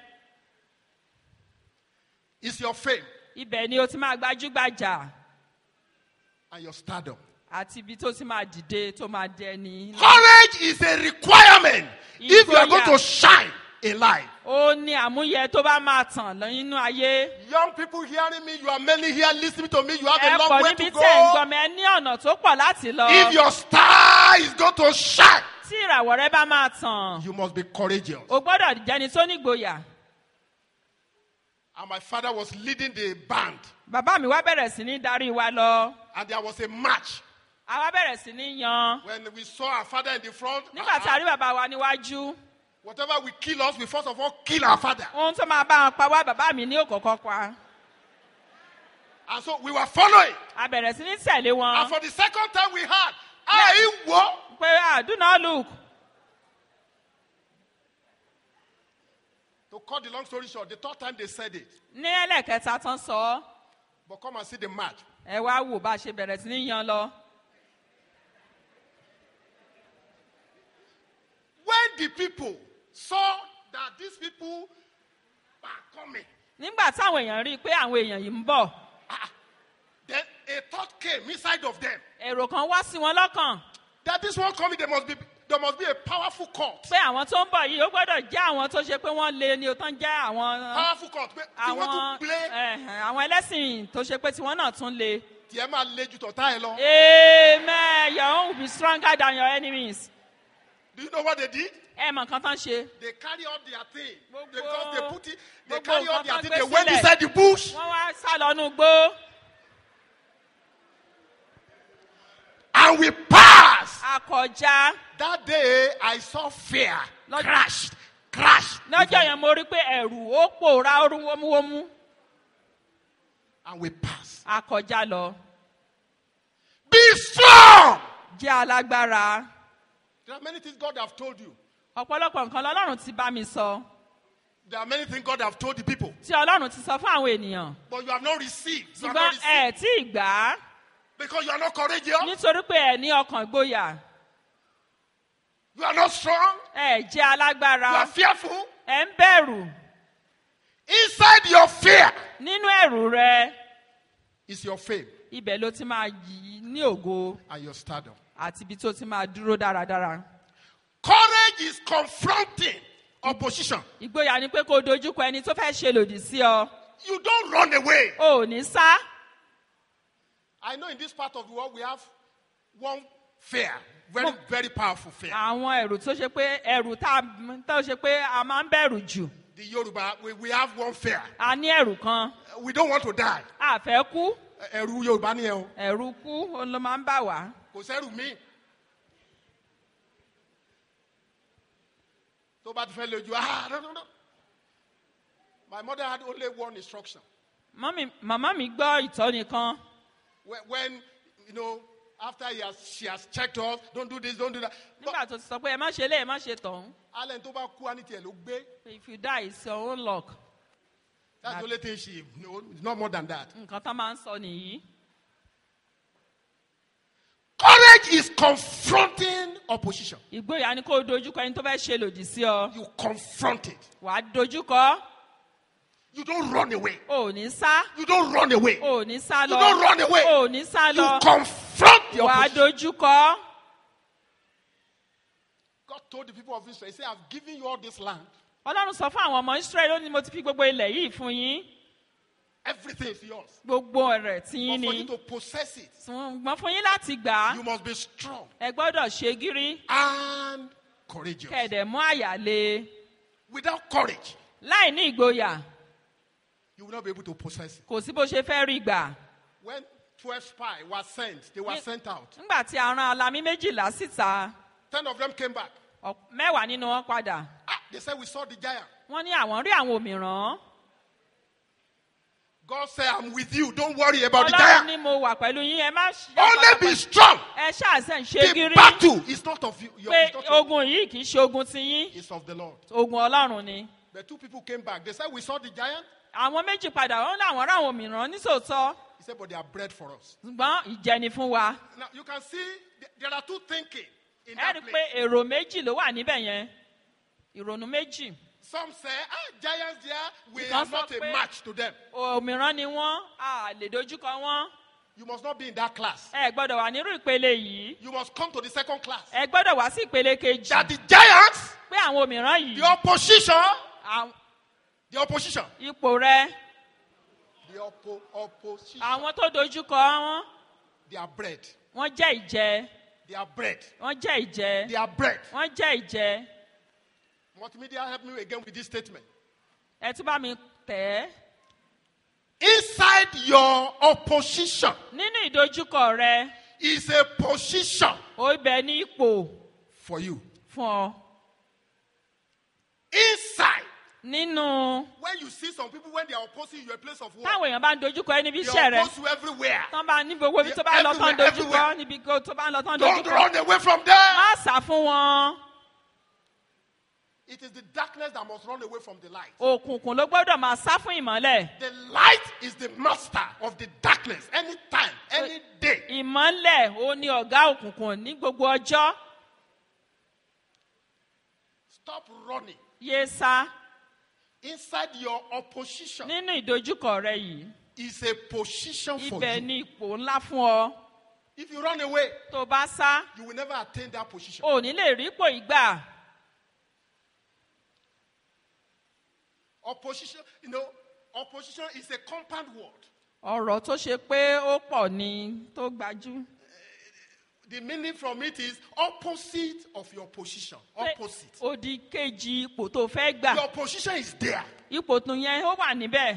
is your fame ibẹ̀ ni o ti máa gbajúgbajà and your stardom. àti ibi tó ti máa dìde tó máa dẹni. Courage is a requirement if you are going Ìgboyà. to shine in life. ó ní àmúyẹ tó bá máa tàn lọ nínú ayé. Young people hearing me, you are many here listening to me, you have ẹ a long pọ̀ way níbi to tẹ̀ ń go. gbọ́ mi ẹ ní ọ̀nà tó pọ̀ láti lọ. If your star is going to shine, tí ìràwọ̀ rẹ bá máa tàn you must be courageous. o gbọ́dọ̀ jẹni tó nígboyà. And my father was leading the band, bàbá mi wá bẹ̀rẹ̀ sí ní darí wa lọ. and there was a match. àwa bẹ̀rẹ̀ sí ní yan. When we saw our father in the front, nígbà tí a rí bàbá wa níwájú whatever will kill us, we first of all kill our father. ohun tó máa bá wọn pa wá bàbá mi ní òkòkò pa. And so we were following. a bẹ̀rẹ̀ sí ní tẹ̀lé And wọn. for the second time we had, I wo. pé ah do not look. To cut the long story short, the third time they said it. ní ẹlẹ́kẹta tán sọ ọ́ But come and see the match. ẹ wá wò bá a ṣe bẹ̀rẹ̀ sí ní yan lọ. When the people saw that these people were coming, nígbà táwọn èèyàn rí i pé àwọn èèyàn yìí ń bọ̀ then a thought came inside of them èrò kan wá sí wọn lọ́kàn that this one coming, there must be there must be a powerful cult. pé àwọn tó ń bọ̀ yìí ó gbọ́dọ̀ jẹ́ àwọn tó ṣe pé wọ́n lé ní o tán jẹ́ àwọn Powerful cult. Pé tí wọ́n àwọn tún play ẹ̀hẹ̀n, àwọn ẹlẹ́sìn tó ṣe pé tiwọn náà tún le. tí ẹ máa le ju tọ̀tá ẹ lọ. amen your own will be stronger than your enemies. Do you know what they did? ẹ mọ̀ nǹkan tán ṣe. They carry all their thing. Gbogbo- Because they put it, they gbogbo carry all nǹkan their tán thing. gbé They went sílẹ̀. inside the bush wọ́n wá sá lọ́nu gbó. and we passed. akọjá That day I saw fear Lord- crashed, crashed, lọ́jọ́ yẹn mo rí pé ẹ̀rù ó pòórá ó rú wómúwómú. and we passed. akọjá lọ. Be strong. jẹ́ alágbára. There are many things God have told you. ọ̀pọ̀lọpọ̀ nǹkan lọ́lọ́run ti bá mi sọ. There are many things God have told the people, tí ọlọ́run ti sọ fún àwọn ènìyàn. but you have not received. You have ṣùgbọ́n not ẹ received tí ì gbà á because you are not courageous. nítorí pé ẹ ní ọkàn ìgboyà. You are not strong. ẹ jẹ́ You are alágbára. fearful. ẹ ń bẹ̀rù. Inside your fear nínú ẹ̀rù rẹ is your fame ibẹ̀ ló ti máa yí ní ògo and your stardom. àti ibi tó ti máa dúró dáradára. Courage is confronting opposition. ìgboyà ni pé kó o dojúkọ ẹni tó fẹ́ ṣe lòdì sí ọ. You don't run away. o ò ní sá. I know in this part of the world we have one fear, very, very powerful fear. àwọn ẹ̀rù tó ṣe pé ẹ̀rù tá a- tó ṣe pé a máa ń bẹ̀rù jù. The Yoruba, we, we have one fear. a ní ẹ̀rù kan. We don't want to die. a fẹ́ kú. Ẹ̀rù Yorùbá ni ẹ o. ẹ̀rù kú òun ló máa ń bà wá. Kò sẹ́rù mí. Tó bá ti fẹ́ lójú, ah, no, no, no. My mother had only one instruction. Mọ́mì- màmá mi gbọ́ ìtọ́ni kan. When, when you know, after he has, she has checked us, don't do this, don't do that. But nígbà tó ti sọ pé ẹ má ṣe lé ẹ má ṣe tọ̀hún. Allen tó bá kú, á ní tiẹ̀ ló gbé. if you die it's your own luck. That's the only thing she knows. It's not more than that. nǹkan tá máa ń sọ nìyí. Courage is confronting opposition. ìgboyà ni kó o dojúkọ ẹni tó fẹ́ ṣe lòdì sí ọ. You confront it. wàá dojúkọ You don't run away. o ò ní sá You don't run away. o ò ní sá You lọ don't run away. o ò ní sá You lọ confront the wàá opposition. dojúkọ. God told the people of Israel, He said, I've given you all this land. ọlọ́run sọ fún àwọn ọmọ israẹli ó ní mo ti fi gbogbo ilẹ̀ yìí fún yín Everything is yours. gbogbo rẹ̀ tí But yín for ni you to possess it, ṣùgbọ́n fún yín láti gbà á you must be strong ẹ gbọ́dọ̀ ṣe gírí and courageous. kẹ̀dẹ̀ mú àyà le Without courage, láì ní ìgboyà you will not be able to possess it. kò sí bó ṣe fẹ́ rí gbà. When 12 spies were sent, they were Ye- sent out. nígbà tí a rán alamí méjìlá síta 10 of them came back. ọ̀- mẹ́wàá nínú wọn padà Ah, They said, We saw the giant. wọ́n ní àwọn rí àwọn òmìrán God said, I'm with you. Don't worry about the ọlọ́run giant. ni mo wà pẹ̀lú yín ẹ má ṣe Only be strong. ẹ ṣàṣẹ ń ṣe The gírí battle is not of you. your- pé It's, not of, ogun yìí kì í ṣe ogun ti yín it's of the Lord. ogun ọlọ́run ni. The two people came back. They said, We saw the giant. àwọn méjì padà wọn ní àwọn ráwọn òmìrán nísòótọ́ He said, But they are bread for us. ṣùgbọ́n ìjẹni fún wa Now, you can see th- there are two thinking in ẹ that rí i pé place. èrò méjì ló wà níbẹ̀ yẹn ìrònú méjì Some say, Ah, giants there, we Because are not of a pé- match to them. òmìrán ni wọ́n a lè dojúkọ wọ́n You must not be in that class. ẹ gbọ́dọ̀ wà nírú ìpele yìí You must come to the second class. ẹ gbọ́dọ̀ wá sí ìpele kejì That the giants, pé àwọn òmìrán yìí the opposition, àwọn- the opposition, ipò rẹ the oppo- opposition, àwọn tó dojúkọ wọn they are bread. wọ́n jẹ́ ìjẹ They are bread. wọ́n jẹ́ ìjẹ They are bread. wọ́n jẹ́ ìjẹ Multimedia, help me again with this statement. ẹ tún bá mi tẹ̀ ẹ́ Inside your opposition nínú ìdojúkọ rẹ is a position ó bẹ ní ipò for you. fún ọ Inside, nínú when you see some people when they are opposing you a place of war, táwọn èèyàn bá ń dojúkọ ẹ níbi they iṣẹ́ rẹ oppose you everywhere. tán bá ní gbogbo ibi tó bá lọ tán Everywhere, dojúkọ everywhere. níbi go- tó bá lọ tán Don't dojúkọ run away from them. má sá fún wọn It is the darkness that must run away from the light. òkùnkùn ló gbọ́dọ̀ máa sá fún ìmọ́lẹ̀ The light is the master of the darkness anytime, any day. ìmọ́lẹ̀ ó ní ọ̀gá òkùnkùn ní gbogbo ọjọ́ Stop running. yé sá Inside your opposition nínú ìdojúkọ rẹ yìí is a position for ibẹ̀ you. ní ipò ńlá fún ọ If you run away, tó bá sá you will never attain that position. ò ní lè rí ipò ìgbà Opposition, you know, opposition is a compound word. ọ̀rọ̀ tó ṣe pé ó pọ̀ ní tó gbajú The meaning from it is opposite of your position. Pé Opposite. odi kejì ipò tó fẹ́ gbà Your position is there. ipò tún yẹn ó wà níbẹ̀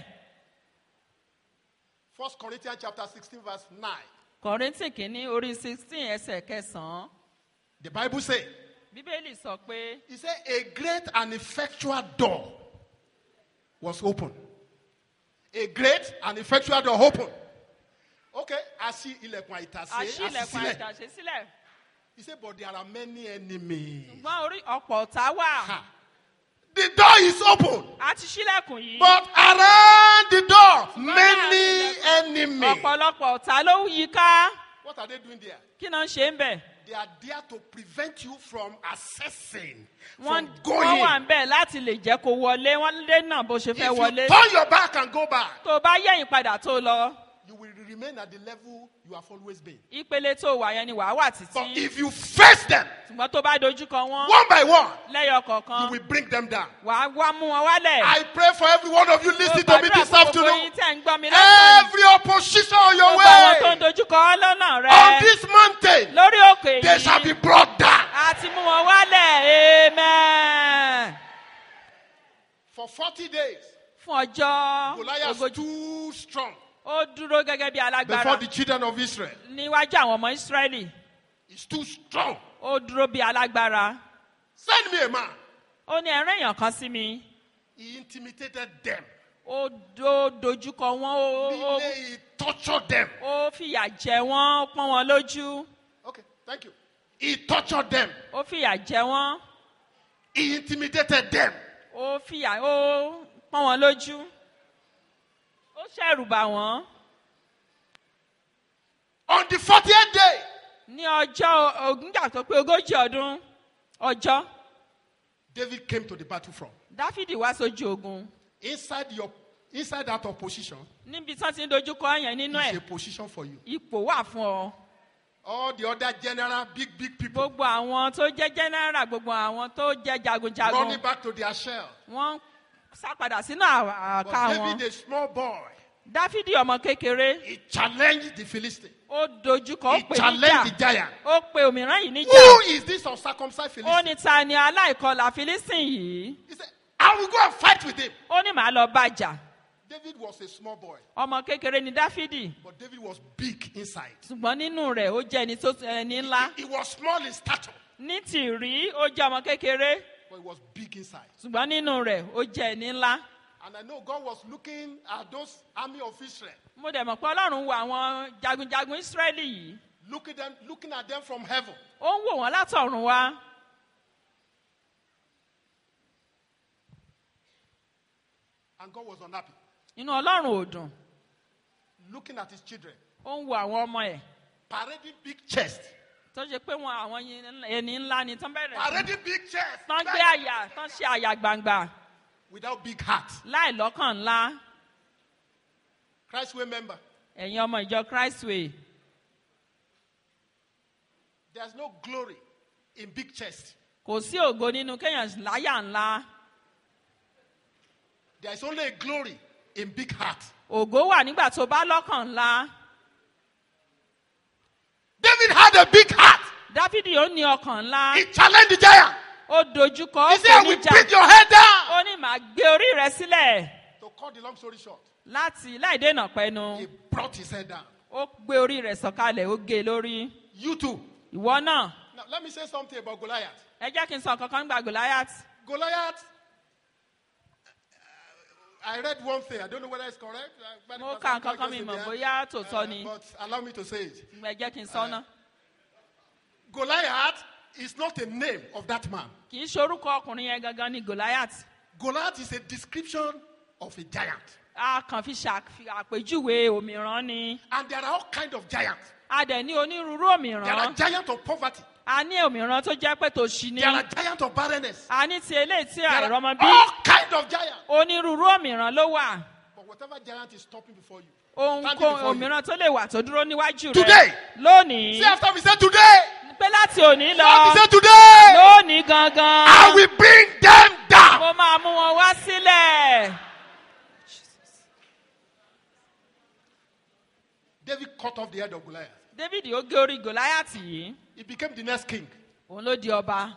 First Corinthians chapter 16, verse 9. kọ̀rìntì kìíní orí sixteen ẹsẹ̀ kẹsàn-án The Bible says, bíbélì sọ pé He said, A great and effectual door was open. A great and effectual door open. Okay, I see ilẹ̀kùn àìtàsé. àṣìlẹ̀kùn àṣìṣílẹ̀. àìtàṣe sílẹ̀ He said, But there are many enemies. ṣùgbọ́n orí ọ̀pọ̀ ọ̀tá wà Ha. The door is open. á ti ṣílẹ̀kùn yìí But around the door, many enemies. ọ̀pọ̀lọpọ̀ ọ̀tá ló yí ká What are they doing there? kí náà ṣe ń bẹ̀ They are there to prevent you from accessing, wọ́n from wọ́n wà going. ń bẹ̀ láti lè jẹ́ kó wọlé wọ́n lé náà bó ṣe If fẹ́ you wọlé turn your back and go back, tó o bá yẹ̀yìn padà tó lọ you will remain at the level you have always been. ìpele tó wà yẹn ni wàá wà But títí if you face them ṣùgbọ́n tó bá dojúkọ wọn one by one, lẹ́yọ you kọ̀ọ̀kan will bring them down. wàá wá mú wọn wálẹ̀. I pray for every one of you listening to me Mo this gbàdúrà fún gbogbo afternoon. yín tẹ́ ń gbọ́ mi lọ́sàn-án. Every opposition on your Gbogbo àwọn tó ń way dojúkọ ọ́ lọ́nà on rẹ this mountain, lórí òkè they shall be yìí. brought down. A ti mú wọn wálẹ̀. Amen. For 40 days, Fún ọjọ́ Goliath ogójì. too strong Ó dúró gẹ́gẹ́ bí alágbára before the children of Israel. níwájú àwọn ọmọ Ísírẹ́lì. He's too strong. Ó dúró bí alágbára. Send me a man. Ó ní ẹ̀rín èèyàn kan sí mi. He intimidated them. Ó dó dojúkọ wọn. Ó- ó- Really, he tortured them. Ó fìyà jẹ wọ́n. Ó pọ́n wọn lójú. Okay, thank you. He tortured them. Ó fìyà jẹ wọ́n. He intimidated them. ó fìyà ó pọ́n wọn lójú ó ṣẹ̀rù bà wọ́n On the 40th day, ní ọjọ́ ògúnjà tó pé ogójì ọdún ọjọ́ David came to the battlefront. dáfídì wá sójú ogun Inside your inside that opposition níbi tí wọ́n ti ń dojúkọ yẹn nínú is ẹ̀ a position for you. ipò wà fún ọ All the other general, big, big people gbogbo àwọn tó jẹ́ jẹ́nẹ́rà gbogbo àwọn tó jẹ́ jagunjagun running back to their shell. wọ́n sá padà sínú à- But àká wọn David, a small boy, dáfídì ọmọ kékeré he challenged the Philistine. ó dojúkọ ó He pè challenged the níjà giant. ó pe òmíràn yìí níjà Who is this uncircumcised ó Philistine? ní ta ni aláìkọlà filistin yìí He said, I will go and fight with him. ó ní màá lọ bàjà David was a small boy, ọmọ kékeré ni dáfídì but David was big inside. ṣùgbọ́n nínú rẹ̀ ó jẹ́ ẹni tó ẹni ńlá He was small in stature, ní tìrí ó jẹ́ ọmọ kékeré but it was big inside. ṣùgbọ́n nínú rẹ̀ ó jẹ́ ẹni ńlá And I know God was looking at those army of Israel, mo dẹ̀ mọ̀ pé ọlọ́run wo àwọn jagunjagun ísírẹ́lì yìí looking, them, looking at them from heaven. ó ń wò wọ́n látọ̀run wá And God was unhappy, inú ọlọ́run ò dùn looking at his children, ó ń wo àwọn ọmọ ẹ̀ parading big chest. tó ṣe pé wọn àwọn yin- ẹni ńlá ni tán bẹ̀rẹ̀ sí Parading big chest. tán gbé àyà tán ṣe àyà gbangba Without big heart. láì lọ́kàn ńlá Christ way member. ẹ̀yin ọmọ ìjọ christway There's no glory in big chest. kò sí ògo nínú kéèyàn láyà ńlá There is only a glory in big heart. ògo wà nígbà tó bá lọ́kàn ńlá David had a big heart. dáfídì ó ní ọkàn ńlá He challenged the giant. ó dojúkọ ó He pè said, I will níjà beat your head down. ó ní màá gbé orí rẹ sílẹ̀ To cut the long story short, láti láì dènà pẹnu he brought his head down. ó gbé orí rẹ sọ̀kalẹ̀ ó gé e lórí You too. ìwọ náà Now, let me say something about Goliath. ẹ jẹ́ kí n sọ kankan nígbà goliath Goliath, uh, I read one thing. I don't know whether it's correct. Uh, but mo because ka I'm nǹkan kan conscious mi in mọ̀ there. bóyá tòótọ́ Uh, ni but allow me to say it. ẹ jẹ́ kí n sọ ná Goliath is not a name of that man. kì í ṣe orúkọ ọkùnrin yẹn gangan ni goliath Goliath is a description of a giant. a kàn fi ṣàpèjúwe òmìrán ni And there are all kinds of giants. a dẹ̀ ní onírúurú There are òmìrán giants of poverty. a ní òmìrán tó jẹ́ pé tòṣì ni There are giants of barrenness. a ní ti eléyìí tí There are àìrọ́mọ bí all kinds of giants. onírúurú òmìrán ló wà But whatever giant is stopping before you. ohunkóhun Standing before you. òmìrán tó lè wà tó dúró níwájú Today. rẹ lónìí See after we say today. pé láti òní See after we lọ say today. lónìí gangan I will bring them down. mo máa mú wọn wá sílẹ̀. David cut off the head of Goliath. david ó gé orí goliath yìí He became the next king. òun ló di ọba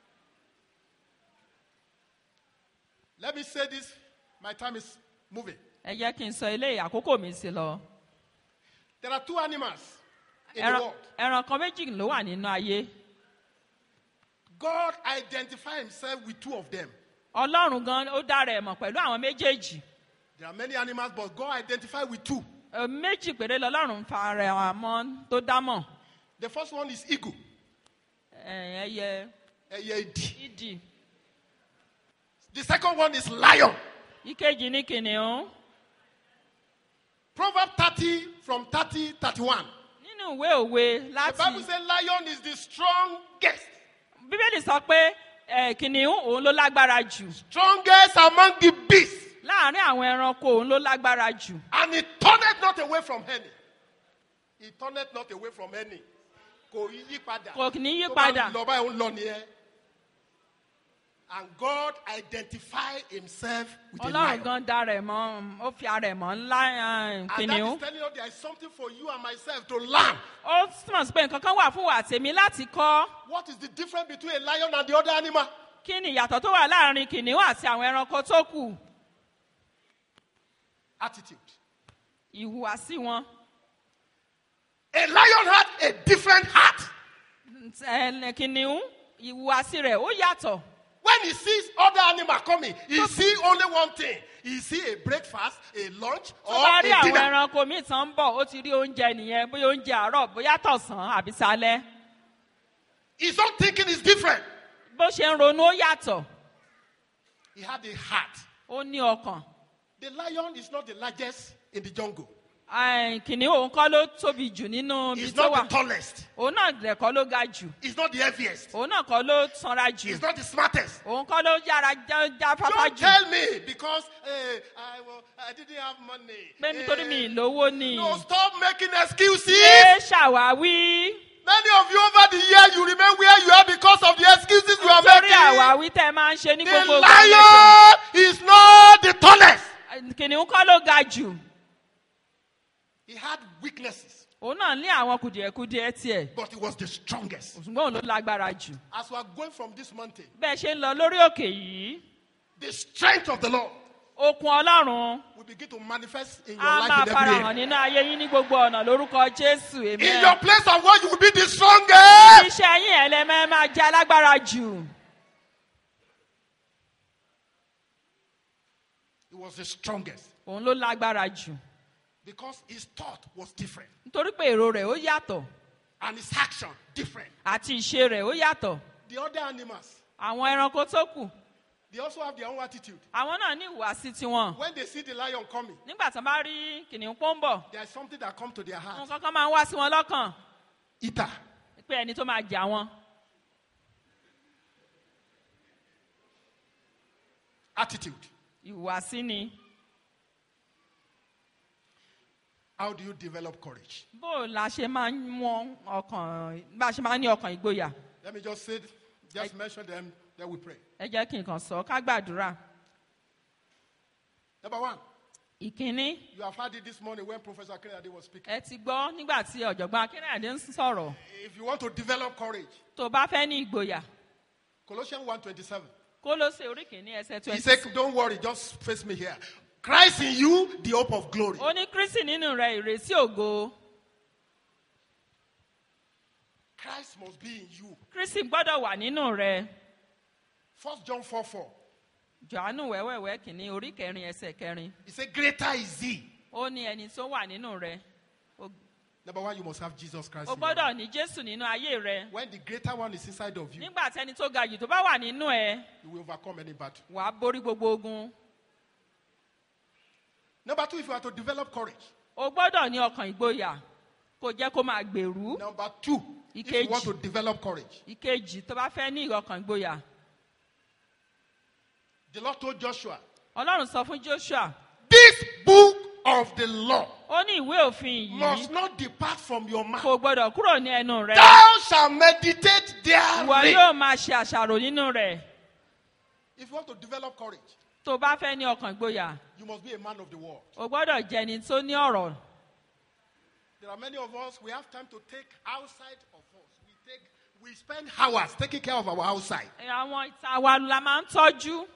Let me say this. My time is moving. ẹ jẹ́ kí n sọ eléyìí àkókò mi sí lọ. There are two animals in the ẹran world. ẹran kan méjì ló wà nínú ayé God identified himself with two of them. ọlọ́run gan ó dára ẹ̀ mọ̀ pẹ̀lú àwọn méjèèjì There are many animals, but God identified with two. Ẹ, méjì péré lọ́lọ́run fa ara ẹ̀ mọ́ tó dámọ̀ The first one is eagle. Ẹ, ẹyẹ ẹyẹ idì. ìdì The second one is lion. ìkejì ní kìnìún Proverbs 30 from 30 31. nínú ìwé òwe The láti Bible says lion is the strongest. bíbélì sọ pé ẹ, kìnìún òun ló lágbára jù Strongest among the beasts. láàrin àwọn ẹranko òun ló lágbára jù And he turneth not away from any. He turneth not away from any. Kò yí padà. Kò ní yí Tó bá padà. Lọ báyìí ó ń lọ nìyẹn. And God identified himself with a ọlọ́run lion. gan dára ẹ̀ mọ́ ó fi ara ẹ̀ mọ́ ńlá ẹ, And that kìnìún is telling you there is something for you and myself to learn. ó túmọ̀ sí pé nǹkan kan wà fún wa àtèmi láti kọ́ What is the difference between a lion and the other animal? kí ni ìyàtọ̀ tó wà láàrin kìnìún àti àwọn ẹranko tó kù Attitude. ìhùwàsí wọn A lion had a different heart. Ẹ, kìnìún ìhùwàsí rẹ̀ ó yàtọ̀ When he sees other animal coming, he see only one thing. He see a breakfast, a lunch, tó or bá a rí àwọn dinner. ẹranko míì tán ń bọ̀ ó ti rí oúnjẹ nìyẹn bóyá oúnjẹ àárọ̀ bóyá tọ̀sán àbí salẹ́ His own thinking is different. bó ṣe ń ronú ó yàtọ̀ He had a heart. ó ní ọkàn The lion is not the largest in the jungle. Ẹ, kìnìún òun kọ́ ló tóbi jù nínú ibi He's tó not wà the tallest. òun náà dẹ̀ kọ́ ló ga jù He's not the heaviest. òun náà kọ́ ló sanra jù He's not the smartest. òun kọ́ ló yára já- jáfáfá Don't jù tell me because eh, I, well, I didn't have money. pé nítorí mi Eh, ìlówó ni No, stop making excuses. ṣé ṣàwáwí Many of you over the years, you remain where you are because of the excuses you are nítorí making. àwáwí tẹ́ ẹ máa ń ṣe ní The gbogbo lion is not the tallest. ìgbà kìnìún kọ́ ló ga jù He had weaknesses, òun náà ní àwọn kùdìẹ̀kudiẹ tiẹ̀ but he was the strongest. ṣùgbọ́n òun ló lágbára jù As we are going from this mountain, bẹ́ẹ̀ ṣe ń lọ lórí òkè yìí the strength of the Lord okun ọlọ́run will begin to manifest in your á life máa in every farahàn area. nínú ayé yín ní gbogbo ọ̀nà lórúkọ jésù In èmi your place of work, you will be the strongest. iṣẹ́ yín ẹlẹ́mẹ́ máa jẹ́ alágbára jù was the strongest òun ló lágbára jù because his thought was different nítorí pé èrò rẹ̀ ó yàtọ̀ and his action different. àti ìṣe rẹ̀ ó yàtọ̀ The other animals, àwọn ẹranko tó kù they also have their own attitude. àwọn náà ní ìhùwàsí tiwọn When they see the lion coming, nígbà tí wọ́n bá rí kìnìún pọ́ńbọ̀ there is something that comes to their heart. nǹkan kan máa ń wá sí wọn lọ́kàn Eater. pé ẹni tó máa jà wọn Attitude. ìhùwàsí ni How do you develop courage? bó o la ṣe máa ń mú ọkàn bá a ṣe máa ń ní ọkàn ìgboyà Let me just say, just mention them, then we pray. ẹ jẹ́ kí n kàn sọ ká gbàdúrà Number one, ìkíní you have heard it this morning when Professor Kennedy was speaking. ẹ ti gbọ́ nígbà tí ọ̀jọ̀gbọ́n akínrìnàdé ń sọ̀rọ̀ If you want to develop courage, tó o bá fẹ́ ní ìgboyà Colossians 1.27. kó ló ṣe orí kìíní ẹsẹ̀ He twenty said, don't worry, just face me here. Christ in you, the hope of glory. ó ní kristi nínú rẹ ìrètí ògo Christ must be in you. kristi gbọ́dọ̀ wà nínú rẹ First John 4 4. johannu wẹ́wẹ́wẹ́ kìíní orí kẹrin ẹsẹ̀ kẹrin He said, Greater is he. ó ní ẹni tó wà nínú rẹ o Number one, you must have Jesus Christ. o in your gbọ́dọ̀ life. ní jésù nínú ayé rẹ When the greater one is inside of you, nígbà tí ẹni tó ga jù tó bá wà nínú ẹ you will overcome any battle. wàá borí gbogbo ogun Number two, if you are to develop courage. o gbọ́dọ̀ ní ọkàn ìgboyà kó jẹ́ kó máa gbèrú Number two, if you Ìkejì. want to develop courage. ìkejì tó bá fẹ́ ní ọkàn ìgboyà The Lord told Joshua, ọlọ́run sọ fún joshua This book of the law ó ní ìwé òfin must yìí not depart from your mouth. kò gbọ́dọ̀ kúrò ní ẹnu rẹ Thou shalt meditate ìwọ therein. yóò máa ṣe àṣàrò nínú rẹ If you want to develop courage, tó bá fẹ́ ní ọkàn ìgboyà you must be a man of the world. o gbọ́dọ̀ jẹ́ ẹni tó ní ọ̀rọ̀ There are many of us, we have time to take outside of us. We take we spend hours taking care of our outside. àwọn ìta wa la máa ń tọ́jú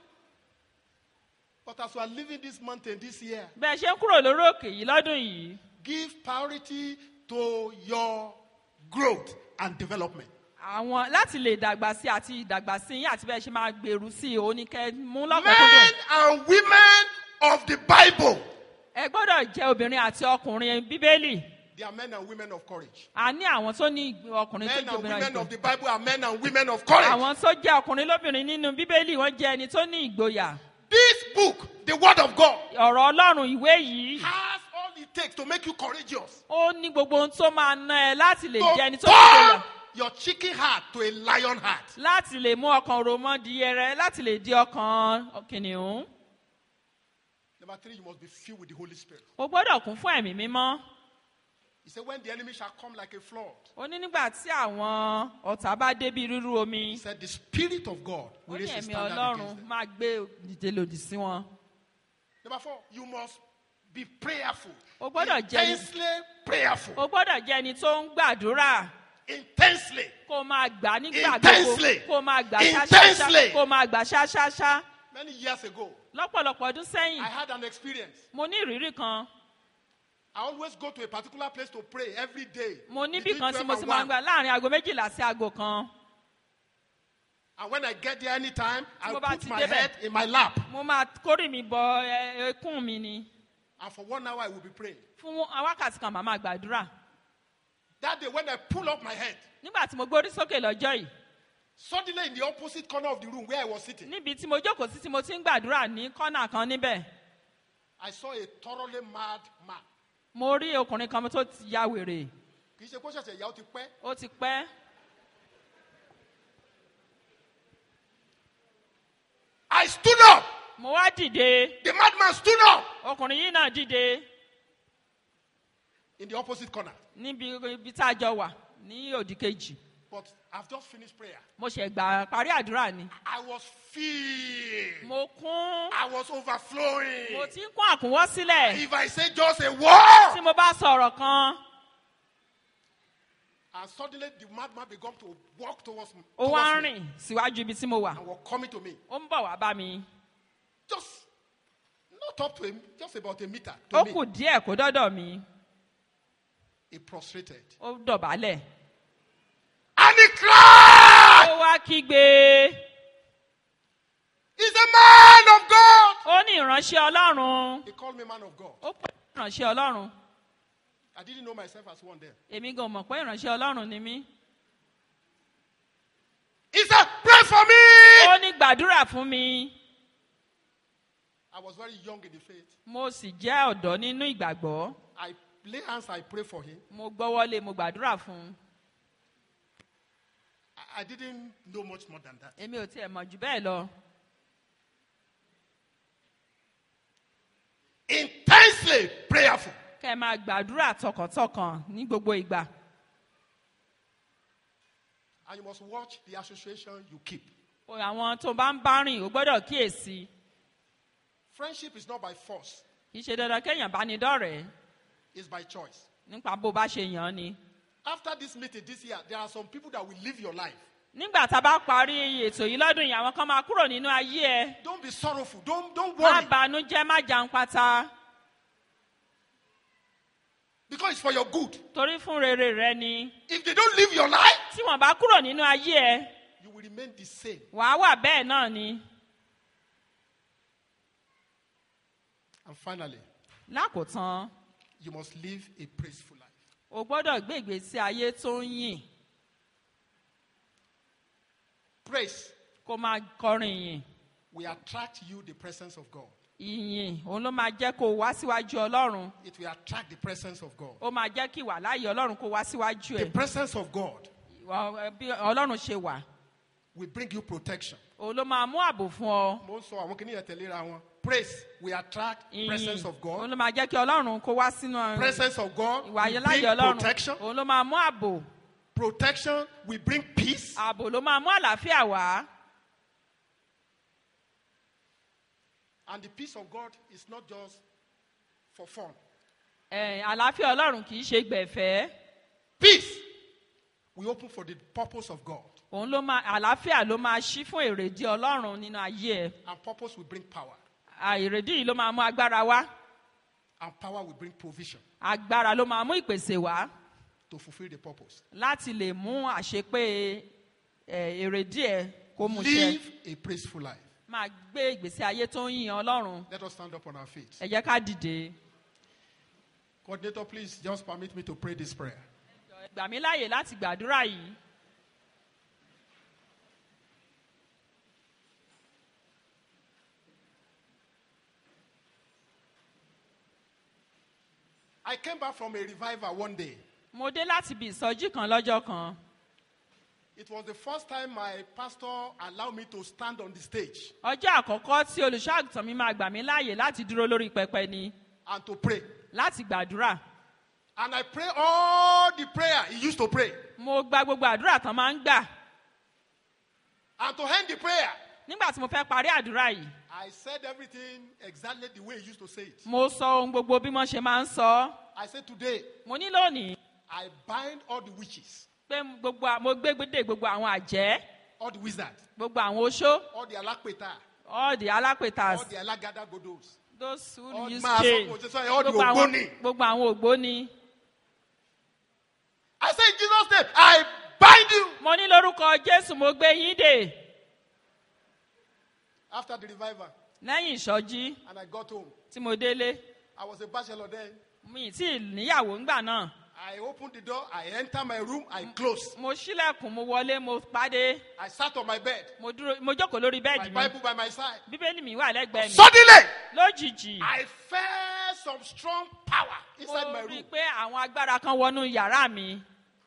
But as we are leaving this mountain this year, bẹ́ẹ̀ ṣe ń kúrò lórí òkè yìí lọ́dún yìí give priority to your growth and development. àwọn láti lè dàgbà sí àti ìdàgbà sí yín àti bẹ́ẹ̀ ṣe máa gbèrú sí i òun ni kẹ́ ẹ mú Men lọ́kùnkúndùn and women of the Bible, ẹ gbọ́dọ̀ jẹ́ obìnrin àti ọkùnrin bíbélì they are men and women of courage. a ní àwọn tó ní ìgbì- ọkùnrin tó Men jẹ́ and obìnrin women ìgbò of the Bible are men and women of courage. àwọn tó jẹ́ ọkùnrin lóbìnrin nínú bíbélì wọ́n jẹ́ ẹni tó ní ìgboyà This book, the Word of God, ọ̀rọ̀ ọlọ́run ìwé yìí has all it takes to make you courageous. ó ní gbogbo ohun tó máa ná ẹ láti lè To jẹ́ ẹni tó ní ìgboyà turn your chicken heart to a lion heart. láti lè mú ọkàn òròmọ di ẹrẹ láti lè di ọkàn kìnìún Number three, you must be filled with the Holy Spirit. o gbọ́dọ̀ kún fún ẹ̀mí mímọ́ He said, When the enemy shall come like a flood, ó ní nígbà tí àwọn ọ̀tá bá débi rírú omi he said, The Spirit of God ó will ní raise a ẹ̀mí standard ọlọ́run against them. máa gbé dìde lòdì sí wọn Number four, you must be prayerful. O gbọ́dọ̀ jẹ́ ẹni- Intensely prayerful. o gbọ́dọ̀ jẹ́ ẹni tó ń gbàdúrà Intensely. kó o máa gbà nígbà Intensely. gbogbo kó o máa gbà Intensely. ṣáṣáṣá kó o máa gbà ṣáṣáṣá Many years ago, lọ́pọ̀lọpọ̀ ọdún sẹ́yìn I had an experience. mo ní ìrírí kan I always go to a particular place to pray every day. mo níbì between kan tí 12 mo and sì máa ń 1. gbà láàrin aago méjìlá sí aago kan And when I get there anytime, I mo bá put ti my débẹ̀. head in my lap. mo máa kórè mi bọ ẹ- ẹkún mi ni And for one hour, I will be praying. fún wákàtí kan màá máa gbàdúrà That day, when I pull up my head, nígbà tí mo gbórí sókè lọ́jọ́ yìí suddenly in the opposite corner of the room where I was sitting, níbi tí mo jókòó sí tí mo ti ń gbàdúrà ní kọ́nà kan níbẹ̀ I saw a thoroughly mad man. mo rí ọkùnrin kan tó ti ya wèrè Kì í ṣe kó ṣẹ̀ṣẹ̀ yà ó ti pẹ́. ó ti pẹ́ I stood up. mo wá dìde The madman stood up ọkùnrin yìí náà dìde in the opposite corner. níbi ibi tá a jọ wà ní òdì kejì But I've just finished prayer. mo ṣẹ̀ gbà parí àdúrà ni I was filled. mo kún I was overflowing. mo ti ń kún àkúnwọ́ sílẹ̀ If I say just a word, tí mo bá sọ̀rọ̀ kan and suddenly the madman began to walk towards me. ó wá towards ń me rìn síwájú ibi tí mo wà and was coming to me. ó ń bọ̀ wá bá mi Just not up to him, just about a meter ó to kù me. díẹ̀ kó dọ́dọ̀ mi He prostrated. ó dọ̀bálẹ̀ And he cried, ó wá kígbe He's a man of God. ó ní ìránṣẹ́ ọlọ́run He called me man of God. ó pè mí ìránṣẹ́ ọlọ́run I didn't know myself as one there. èmi gan mọ̀ pé ìránṣẹ́ ọlọ́run ni mí He said, Pray for me. ó ní gbàdúrà fún mi I was very young in the faith. mo sì jẹ́ ọ̀dọ́ nínú ìgbàgbọ́ I lay hands, I pray for him. mo gbọ́wọ́lé mo gbàdúrà fún un I, I didn't know much more than that. èmi ò tiẹ̀ mọ̀ jù bẹ́ẹ̀ lọ Intensely prayerful. kẹ́ ẹ máa gbàdúrà tọkàntọkàn ní gbogbo ìgbà And you must watch the association you keep. àwọn tó bá ń bá rìn ó gbọ́dọ̀ kíyèsí Friendship is not by force, kì í ṣe dandan kéèyàn bá ní dọ́rẹ̀ẹ́ it's by choice. nípa bó bá ṣe yàn án ni. After this meeting this year, there are some people that will live your life. nígbà tá a bá parí ètò yìí lọ́dún yìí àwọn kan máa kúrò nínú ayé ẹ Don't be sorrowful. Don't, don't má worry. banújẹ́ má jan pátá Because it's for your good. torí fún rere rẹ ni If they don't live your life, tí wọn bá kúrò nínú ayé ẹ you will remain the same. wàá wà bẹ́ẹ̀ náà ni. And finally, lákòótán you must live a praiseful life. o gbọ́dọ̀ gbé ìgbésí ayé tó ń yìn Praise kó máa kọrin yìn will attract you the presence of God. ìyìn òun ló máa jẹ́ kó o wá síwájú ọlọ́run It will attract the presence of God. ó máa jẹ́ kí ìwà láàyè ọlọ́run kó wá síwájú The ẹ̀ presence of God Ìwà- bí ọlọ́run ṣe wà will bring you protection. òun ló máa mú ààbò fún ọ. Mo ń sọ àwọn kìnìyàn tẹ̀léra wọn. Praise will attract presence ìyìn of òun God. ló máa jẹ́ kí ọlọ́run kó wá sínú Presence of God ìwà will láàyè bring ọlọ́run protection. òun ló máa mú ààbò Protection will bring peace. ààbò ló máa mú àlàáfíà wá And the peace of God is not just for fun. Ẹ̀, àlàáfíà ọlọ́run kì í ṣe gbẹ̀fẹ́ Peace will open for the purpose of God. òun ló máa àlàáfíà ló máa ṣí fún èrèdí ọlọ́run nínú ayé ẹ And purpose will bring power. À, èrèdí yìí ló máa mú agbára wá And power will bring provision agbára ló máa mú ìpèsè wá to fulfill the purpose. láti lè mú àṣepé ẹ̀, èrèdí ẹ kó mú ṣẹ Live a praiseful life. máa gbé ìgbésí ayé tó ń yin ọlọ́run Let us stand up on our feet. ẹ jẹ́ ká dìde Coordinator, please just permit me to pray this prayer. gbà mí láàyè láti gbàdúrà yìí I came back from a revival one day. mo dé láti ibi ìsọjí kan lọ́jọ́ kan It was the first time my pastor allowed me to stand on the stage ọjọ́ àkọ́kọ́ tí olùṣọ́àgùtàn mi máa gbà mí láàyè láti dúró lórí pẹpẹ ni and to pray. láti gbàdúrà And I pray all the prayer he used to pray. mo gba gbogbo àdúrà tán máa ń gbà And to end the prayer, nígbà tí mo fẹ́ parí àdúrà yìí I said everything exactly the way he used to say it. mo sọ ohun gbogbo bí wọ́n ṣe máa ń sọ ọ́. I said, Today, mo ní lónìí I bind all the witches, pé gbogbo à- mo gbé gbédè gbogbo àwọn àjẹ́ all the wizards, gbogbo àwọn oṣó all the alakpeta, all the alápètàs all the alagada godos, those who all, use máa sọ chain fún òṣìṣẹ́ all the gbogbo àwọn ògbóni. gbogbo àwọn ògbóni. I said, In Jesus' name, I bind you. mo ní lórúkọ jésù mo gbé yín dè After the revival, lẹ́yìn ìsọjí and I got home. tí mo délé I was a bachelor then. mi ì tí ì níyàwó ńgbà náà I opened the door, I enter my room, I close. mo ṣílẹ̀kùn mo wọlé mo pàdé I sat on my bed, mo dúró mo jókòó lórí my bẹ́ẹ̀dì mi Bible by my side. bíbélì mi wà lẹ́gbẹ̀ẹ́ mi Suddenly, lójijì I felt some strong power mo inside my rí i room. pé àwọn agbára kan wọnú yàrá mi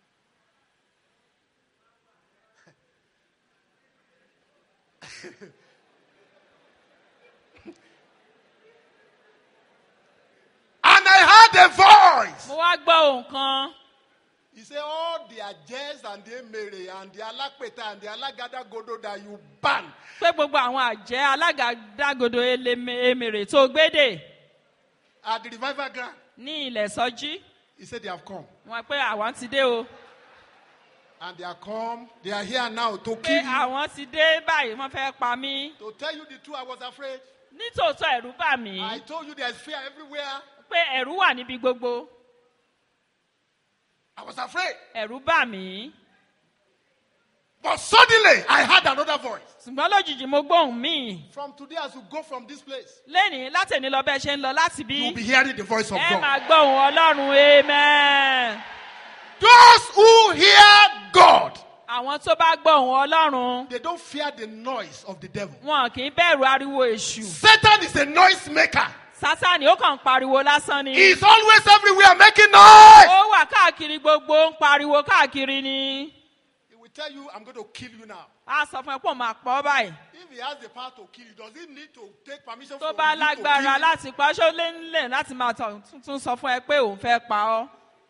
And I heard a voice. mo wá gbọ́ ohun kan He said, All the Ajes and the Emere and the Alakpeta and the Alagada Godo that you ban, pé gbogbo àwọn àjẹ́ alágàdágodo eleme- emèrè tó gbédè at the revival ground. ní ilẹ̀ sọjí He said, They have come. wọn pé àwọn ti dé o And they are come. They are here now to pé kill you. àwọn ti dé báyìí wọ́n fẹ́ pa mí To tell you the truth, I was afraid. nítòótọ́ ẹ̀rú bà mí I told you there's fear everywhere. pé ẹ̀rú wà níbi gbogbo I was afraid. ẹ̀rú bà mí But suddenly, I heard another voice. ṣùgbọ́n lójijì mo gbóhùn míì From today, as you go from this place, lẹ́nìí látẹ̀ní lọ bẹ́ẹ̀ ṣe ń lọ láti bí you'll be hearing the voice of ẹ God. máa gbóhùn ọlọ́run amen. Those who hear God, àwọn tó bá gbóhùn ọlọ́run they don't fear the noise of the devil. wọn kì í bẹ̀rù ariwo èṣù Satan is a noise maker. sátani ó kàn ń pariwo lásán ni He's always everywhere making noise. ó wà káàkiri gbogbo ń pariwo káàkiri ni He will tell you, I'm going to kill you now. a sọ fún ẹ pé òun máa pọ̀ báyìí If he has the power to kill you, does he need to take permission tó from bá you to kill lágbára you? láti pa ṣó lé nílẹ̀ láti máa tọ̀ tuntun sọ fún ẹ pé òun fẹ́ pa ọ́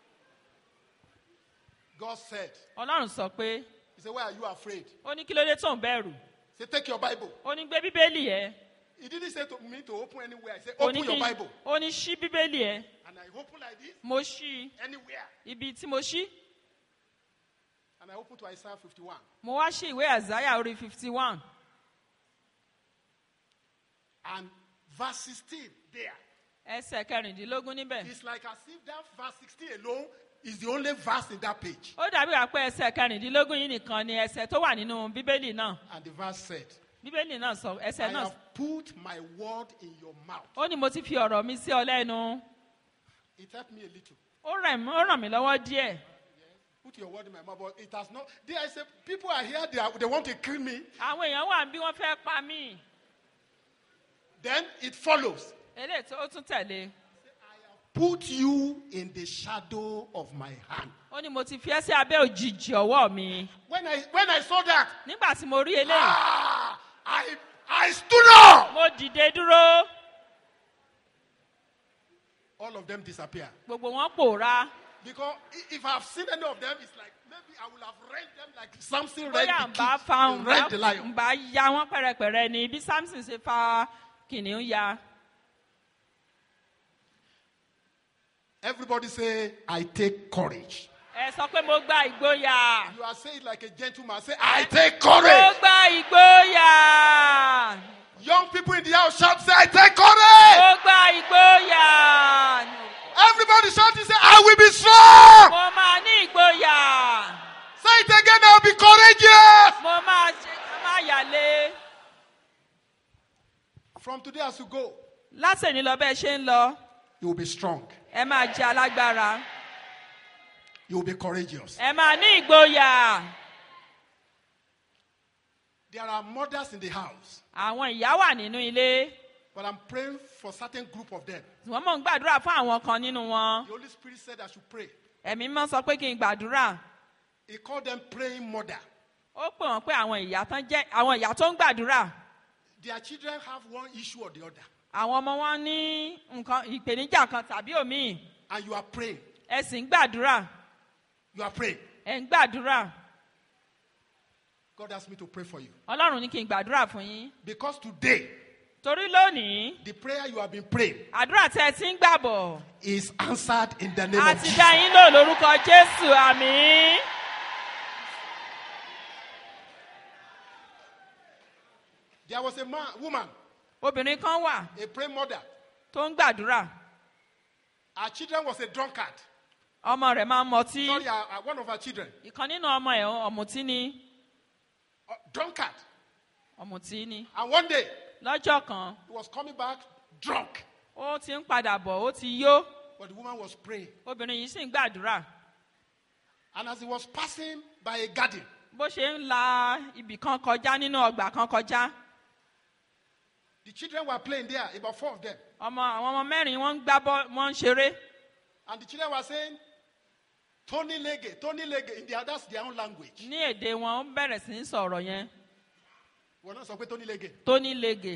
God said, ọlọ́run sọ pé He said, Why are you afraid? ó ní kí ló dé tó ń bẹ̀rù He said, Take your Bible. ó ní gbé bíbélì ẹ He didn't say to me to open anywhere. He said, ó Open ní your kí Bible. ó ní ṣí bíbélì ẹ And I open like this, mo ṣí i anywhere. ibi tí mo ṣí And I open to Isaiah 51. mo wá ṣí ìwé àzáyà orí fifty one And verse 16 there. ẹsẹ̀ kẹrìndínlógún níbẹ̀ It's like as if that verse 16 alone is the only verse in that page. ó dàbí wà pé ẹsẹ̀ kẹrìndínlógún yìí nìkan ni ẹsẹ̀ tó wà nínú bíbélì náà And the verse said, bíbélì náà sọ I ẹsẹ̀ náà have put my word in your mouth. ó ní mo ti fi ọ̀rọ̀ mi sí ọ lẹ́nu It helped me a little. ó rẹ̀ mí- ó ràn mí lọ́wọ́ díẹ̀ Put your word in my mouth, but it has not. There I say, people are here, they, are, they want to kill me. àwọn èèyàn wà bí wọ́n fẹ́ pa mí Then it follows. eléyìí tó ó tún tẹ̀lé Put you in the shadow of my hand. ó ní mo ti fi ẹ́ sí abẹ́ òjìji ọwọ́ mi When I when I saw that, nígbà tí mo rí eléyìí ah, I I stood up. mo dìde dúró All of them disappear. gbogbo wọn pòórá Because i- if I've seen any of them, it's like maybe I will have rent them like Samson rent bóyá the ń bá kid, fa he rent the ń lion. bá ya wọn pẹ̀rẹ̀pẹ̀rẹ̀ ni bí samson ṣe fa kìnìún ya Everybody say, I take courage. ẹ sọ pé mo gba ìgboyà You are saying like a gentleman. Say, I take mo courage. gba ìgboyà Young people in the house shout, say, I take courage. mo gba ìgboyà Everybody shouting, say, I will be strong. mo máa ní ìgboyà Say it again, I'll be courageous. mo máa ṣe ká má yàlé. From today as you go, látẹ̀ní lọ bẹ́ẹ̀ ṣe ń lọ you will be strong. ẹ máa jẹ alágbára You will be courageous. ẹ máa ní ìgboyà There are mothers in the house, àwọn ìyá wà nínú ilé but I'm praying for certain group of them. wọ́n mọ̀ ń gbàdúrà fún àwọn kan nínú wọn The Holy Spirit said I should pray. ẹ̀mí mọ́ sọ pé kí n gbàdúrà He called them praying mother. ó pè wọ́n pé àwọn ìyá tán jẹ́ àwọn ìyá tó ń gbàdúrà Their children have one issue or the other, àwọn ọmọ wọn ní nǹkan ìpèníjà kan tàbí òmíì and you are praying. ẹ sì ń gbàdúrà You are praying. ẹ ń gbàdúrà God asked me to pray for you. ọlọ́run ní kí n gbàdúrà fún yín Because today, torí lónìí the prayer you have been praying àdúrà tẹ́ ẹ ti ń gbàbọ̀ is answered in the name a of ti Jesus. dá yín lò lórúkọ jésù àmì. There was a man, woman, obìnrin kan wà a praying mother. tó ń gbàdúrà Her children was a drunkard. ọmọ rẹ̀ máa ń mọtí Sorry, uh, uh, one of her children, ìkan nínú ọmọ ẹ̀ ọ̀mùtí ni uh, drunkard. ọ̀mùtí ni And one day, lọ́jọ́ kan he was coming back drunk. ó ti ń padà bọ̀ ó ti yó But the woman was praying. obìnrin yìí sì ń gbàdúrà And as he was passing by a garden, bó ṣe ń la ibì kan kọjá nínú ọgbà kan kọjá the children were playing there, about four of them. ọmọ àwọn ọmọ mẹ́rin wọ́n ń gbá bọ́ wọ́n ń ṣeré And the children were saying, Tony Lege, Tony Lege, in their, that's their own language. ní èdè wọn ó bẹ̀rẹ̀ sí í sọ̀rọ̀ yẹn We're not saying Tony Lege. tó ní lege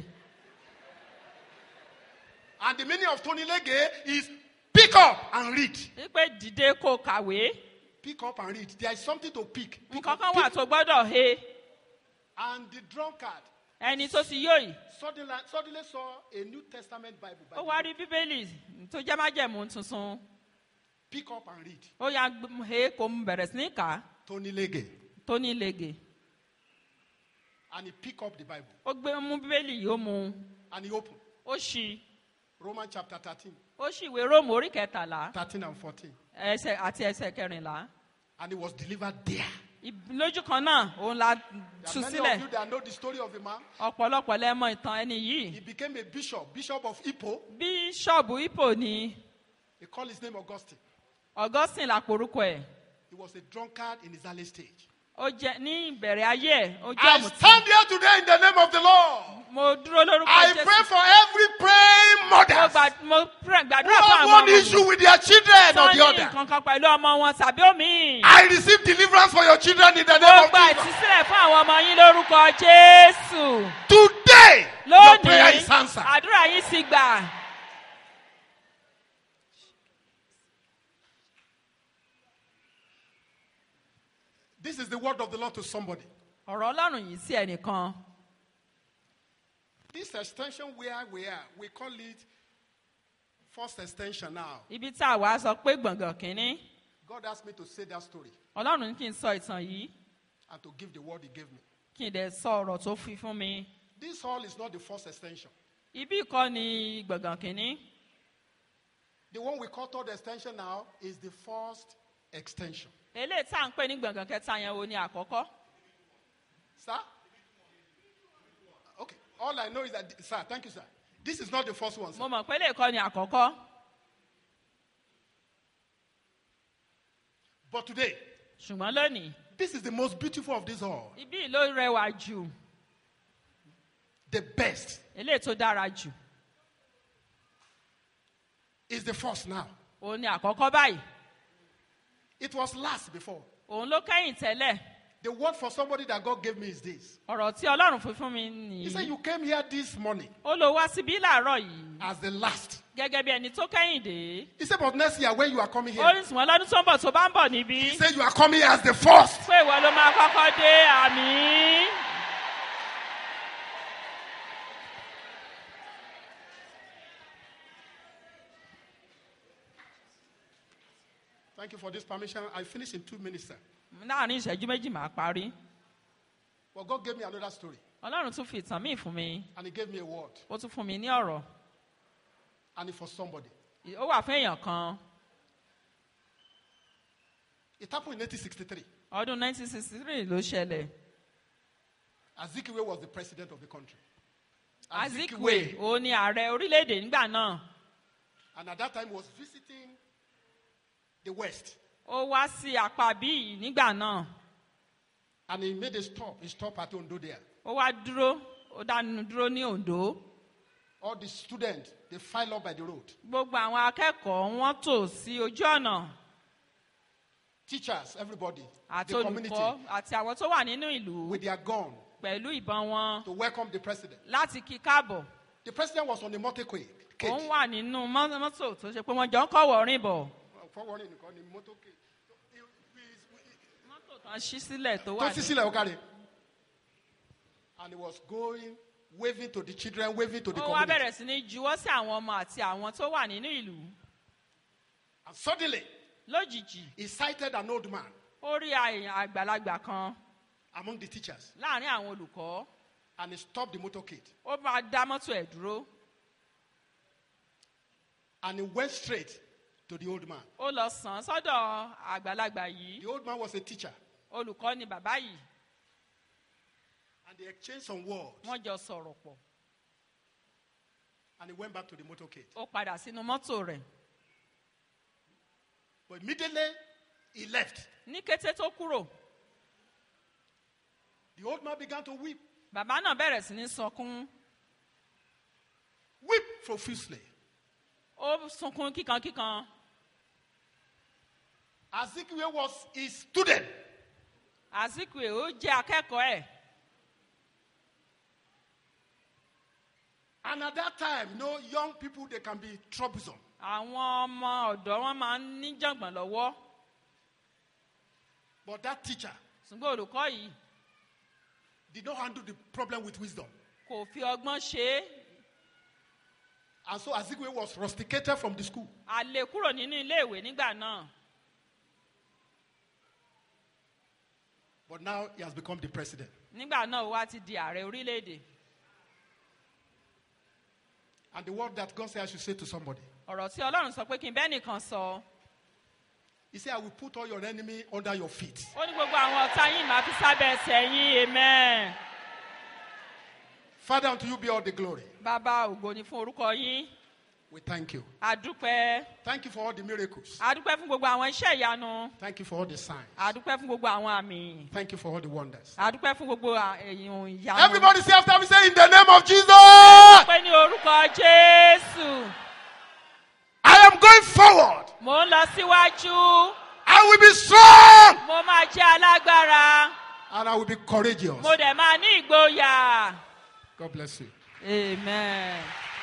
And the meaning of Tony Lege is pick up and read. wípé dìde kó kàwé Pick up and read. There is something to pick. pick nǹkan up, kan pick. wà tó gbọ́dọ̀ he And the drunkard ẹni tó ti yó yìí suddenly, suddenly saw a New Testament Bible. ó Bible. wá rí bíbélì tó jẹ́ májẹ̀mú tuntun Pick up and read. ó yà gbé- he kó mu bẹ̀rẹ̀ sí ní kà á Tony Lege. tó ní lege And he picked up the Bible. ó gbé mú bíbélì yìí ó mu And he opened. ó ṣí Romans chapter 13, ó ṣì ìwé róòmù orí kẹtàlá 13 and 14. ẹsẹ̀ àti ẹsẹ̀ kẹrìnlá And he was delivered there. Ib- lójú kan náà òun la There tú are many sílẹ̀ of you that know the story of the man. ọ̀pọ̀lọpọ̀ lẹ mọ ìtàn ẹni yìí He became a bishop, bishop of Ipo. bíṣọ̀bù ipo ni They call his name Augustine. augustine làpòrúkọ ẹ̀ He was a drunkard in his early stage. ó jẹ ní ìbẹ̀rẹ̀ ayé ẹ̀ ó jẹ́ I ọ̀mùtí stand here today in the name of the Lord. mo dúró lórúkọ I jésù pray for every praying mo mother gbà- mo pray- who gbàdúrà fún have àwọn one ọmọ issue mi with their children tó or the ní other. nǹkan kan pẹ̀lú ọmọ wọn tàbí omi I receive deliverance for your children in the mo name of gba Jesus. ìtúsílẹ̀ fún àwọn ọmọ yín lórúkọ jésù Today, your prayer lónìí is answered. àdúrà yín sì gbà This is the word of the Lord to somebody. ọ̀rọ̀ ọlọ́run yìí sí ẹnìkan This extension where we are, we call it first extension now. ibi tá a wá sọ pé gbọ̀ngàn kínní God asked me to say that story ọlọ́run ní kí n sọ ìtàn yìí and to give the word He gave me. kí n dẹ̀ sọ ọ̀rọ̀ tó fi fún mi This hall is not the first extension. ibi kọ́ ni gbọ̀ngàn kínní The one we call third extension now is the first extension. eléyìí tá à ń pè ní gbọ̀ngàn kẹta yẹn wo ni àkọ́kọ́ Sir? Okay. All I know is that, sir, thank you, sir. This is not the first one, sir. mo mọ̀ pé eléyìí kọ́ ni àkọ́kọ́ But today, ṣùgbọ́n lónìí this is the most beautiful of this all. ibi yìí ló rẹwà jù The best eléyìí tó dára jù is the first now. òun ni àkọ́kọ́ báyìí It was last before. òun ló kẹ́yìn tẹ́lẹ̀ The word for somebody that God gave me is this. ọ̀rọ̀ tí ọlọ́run fi fún mi He said, nìyí You came here this morning ó lọ wá síbí láàárọ̀ yìí as the last. gẹ́gẹ́ bí ẹni tó kẹ́yìn dé He said, But next year, when you are coming ó here, ní sùnwọ́n lọ́dún tó ń bọ̀ tó bá ń bọ̀ níbí he said, You are coming here as the first. pé ìwọ ló máa kọ́kọ́ dé àmì Thank you for this permission. I finish in two minutes, sir. láàrin ìṣẹ́jú méjì máa parí But God gave me another story, ọlọ́run tún fi ìtàn míì fún mi and He gave me a word, ó tún fún mi ní ọ̀rọ̀ and it's for somebody. ó wà fún èèyàn kan It happened in 1863. ọdún 1963 ló ṣẹlẹ̀ Azikiwe was the president of the country. azikwe òun ni ààrẹ orílẹ̀-èdè nígbà náà And at that time, he was visiting the West. ó wá sí apá bíi nígbà náà And he made a stop. He stopped at Ondo there. ó wá dúró ó dánu dúró ní ondo All the students, they file up by the road. gbogbo àwọn akẹ́kọ̀ọ́ wọn tò sí ojú ọ̀nà Teachers, everybody, àti the community, olùkọ́ àti àwọn tó wà nínú ìlú with their gun pẹ̀lú ìbọn wọn to welcome the president. láti kí káàbọ̀ The president was on the motorcade. òun wà nínú mọ́- mọ́tò tó ṣe pé wọ́n jọ ń kọ̀wọ̀ rìn bọ̀ Forwarding nìkan ni motorcade. mọ́tò kan ṣí sílẹ̀ tó Tó wà sí ní. sílẹ̀ ó kárí. And he was going, waving to the children, waving to the ó wá community. bẹ̀rẹ̀ sí ní juwọ́ sí àwọn ọmọ àti àwọn tó wà nínú ìlú And suddenly, lójijì he sighted an old man ó rí àyàn àgbàlagbà kan among the teachers. láàrin àwọn olùkọ́ And he stopped the motorcade. ó máa dá mọ́tò ẹ̀ dúró And he went straight to the old man. ó lọ sàn án sọ́dọ̀ àgbàlagbà yìí The old man was a teacher. olùkọ́ ni bàbá yìí And they exchanged some words. wọ́n jọ sọ̀rọ̀ pọ̀ And he went back to the motorcade. ó padà sínú mọ́tò rẹ̀ But immediately, he left. ní kété tó kúrò The old man began to weep. bàbá náà bẹ̀rẹ̀ sí ní sunkún Weep profusely. ó sunkún kíkankíkan Azikiwe was his student. àsìkò ó jẹ́ akẹ́kọ̀ọ́ ẹ̀ And at that time, you know, young people, they can be troublesome. àwọn ọmọ ọ̀dọ́ wọn máa ń ní jàngbọ̀n lọ́wọ́ But that teacher ṣùgbọ́n olùkọ́ yìí did not handle the problem with wisdom. kò fi ọgbọ́n ṣe é And so Azikiwe was rusticated from the school. àlè kúrò nínú iléèwé nígbà náà But now he has become the president. nígbà náà ó wá ti di ààrẹ orílẹ̀-èdè And the word that God said I should say to somebody ọ̀rọ̀ tí ọlọ́run sọ pé kí n bẹ́ẹ̀ nìkan sọ He said, I will put all your enemy under your feet. ó ní gbogbo àwọn ọ̀tá yín máa fi sábẹ́ ẹsẹ̀ yín amen. Father, unto you be all the glory. bàbá ògo ni fún orúkọ yín We thank you. àdúpẹ́ Thank you for all the miracles. àdúpẹ́ fún gbogbo àwọn iṣẹ́ ìyanu Thank you for all the signs. àdúpẹ́ fún gbogbo àwọn àmì Thank you for all the wonders. àdúpẹ́ fún gbogbo à- èyàn ìyanu. Everybody say after me, say in the name of Jesus. pé ní orúkọ jésù I am going forward. mò ń lọ síwájú I will be strong. mo máa jẹ́ alágbára And I will be courageous. mo dẹ̀ máa ní ìgboyà God bless you. amen.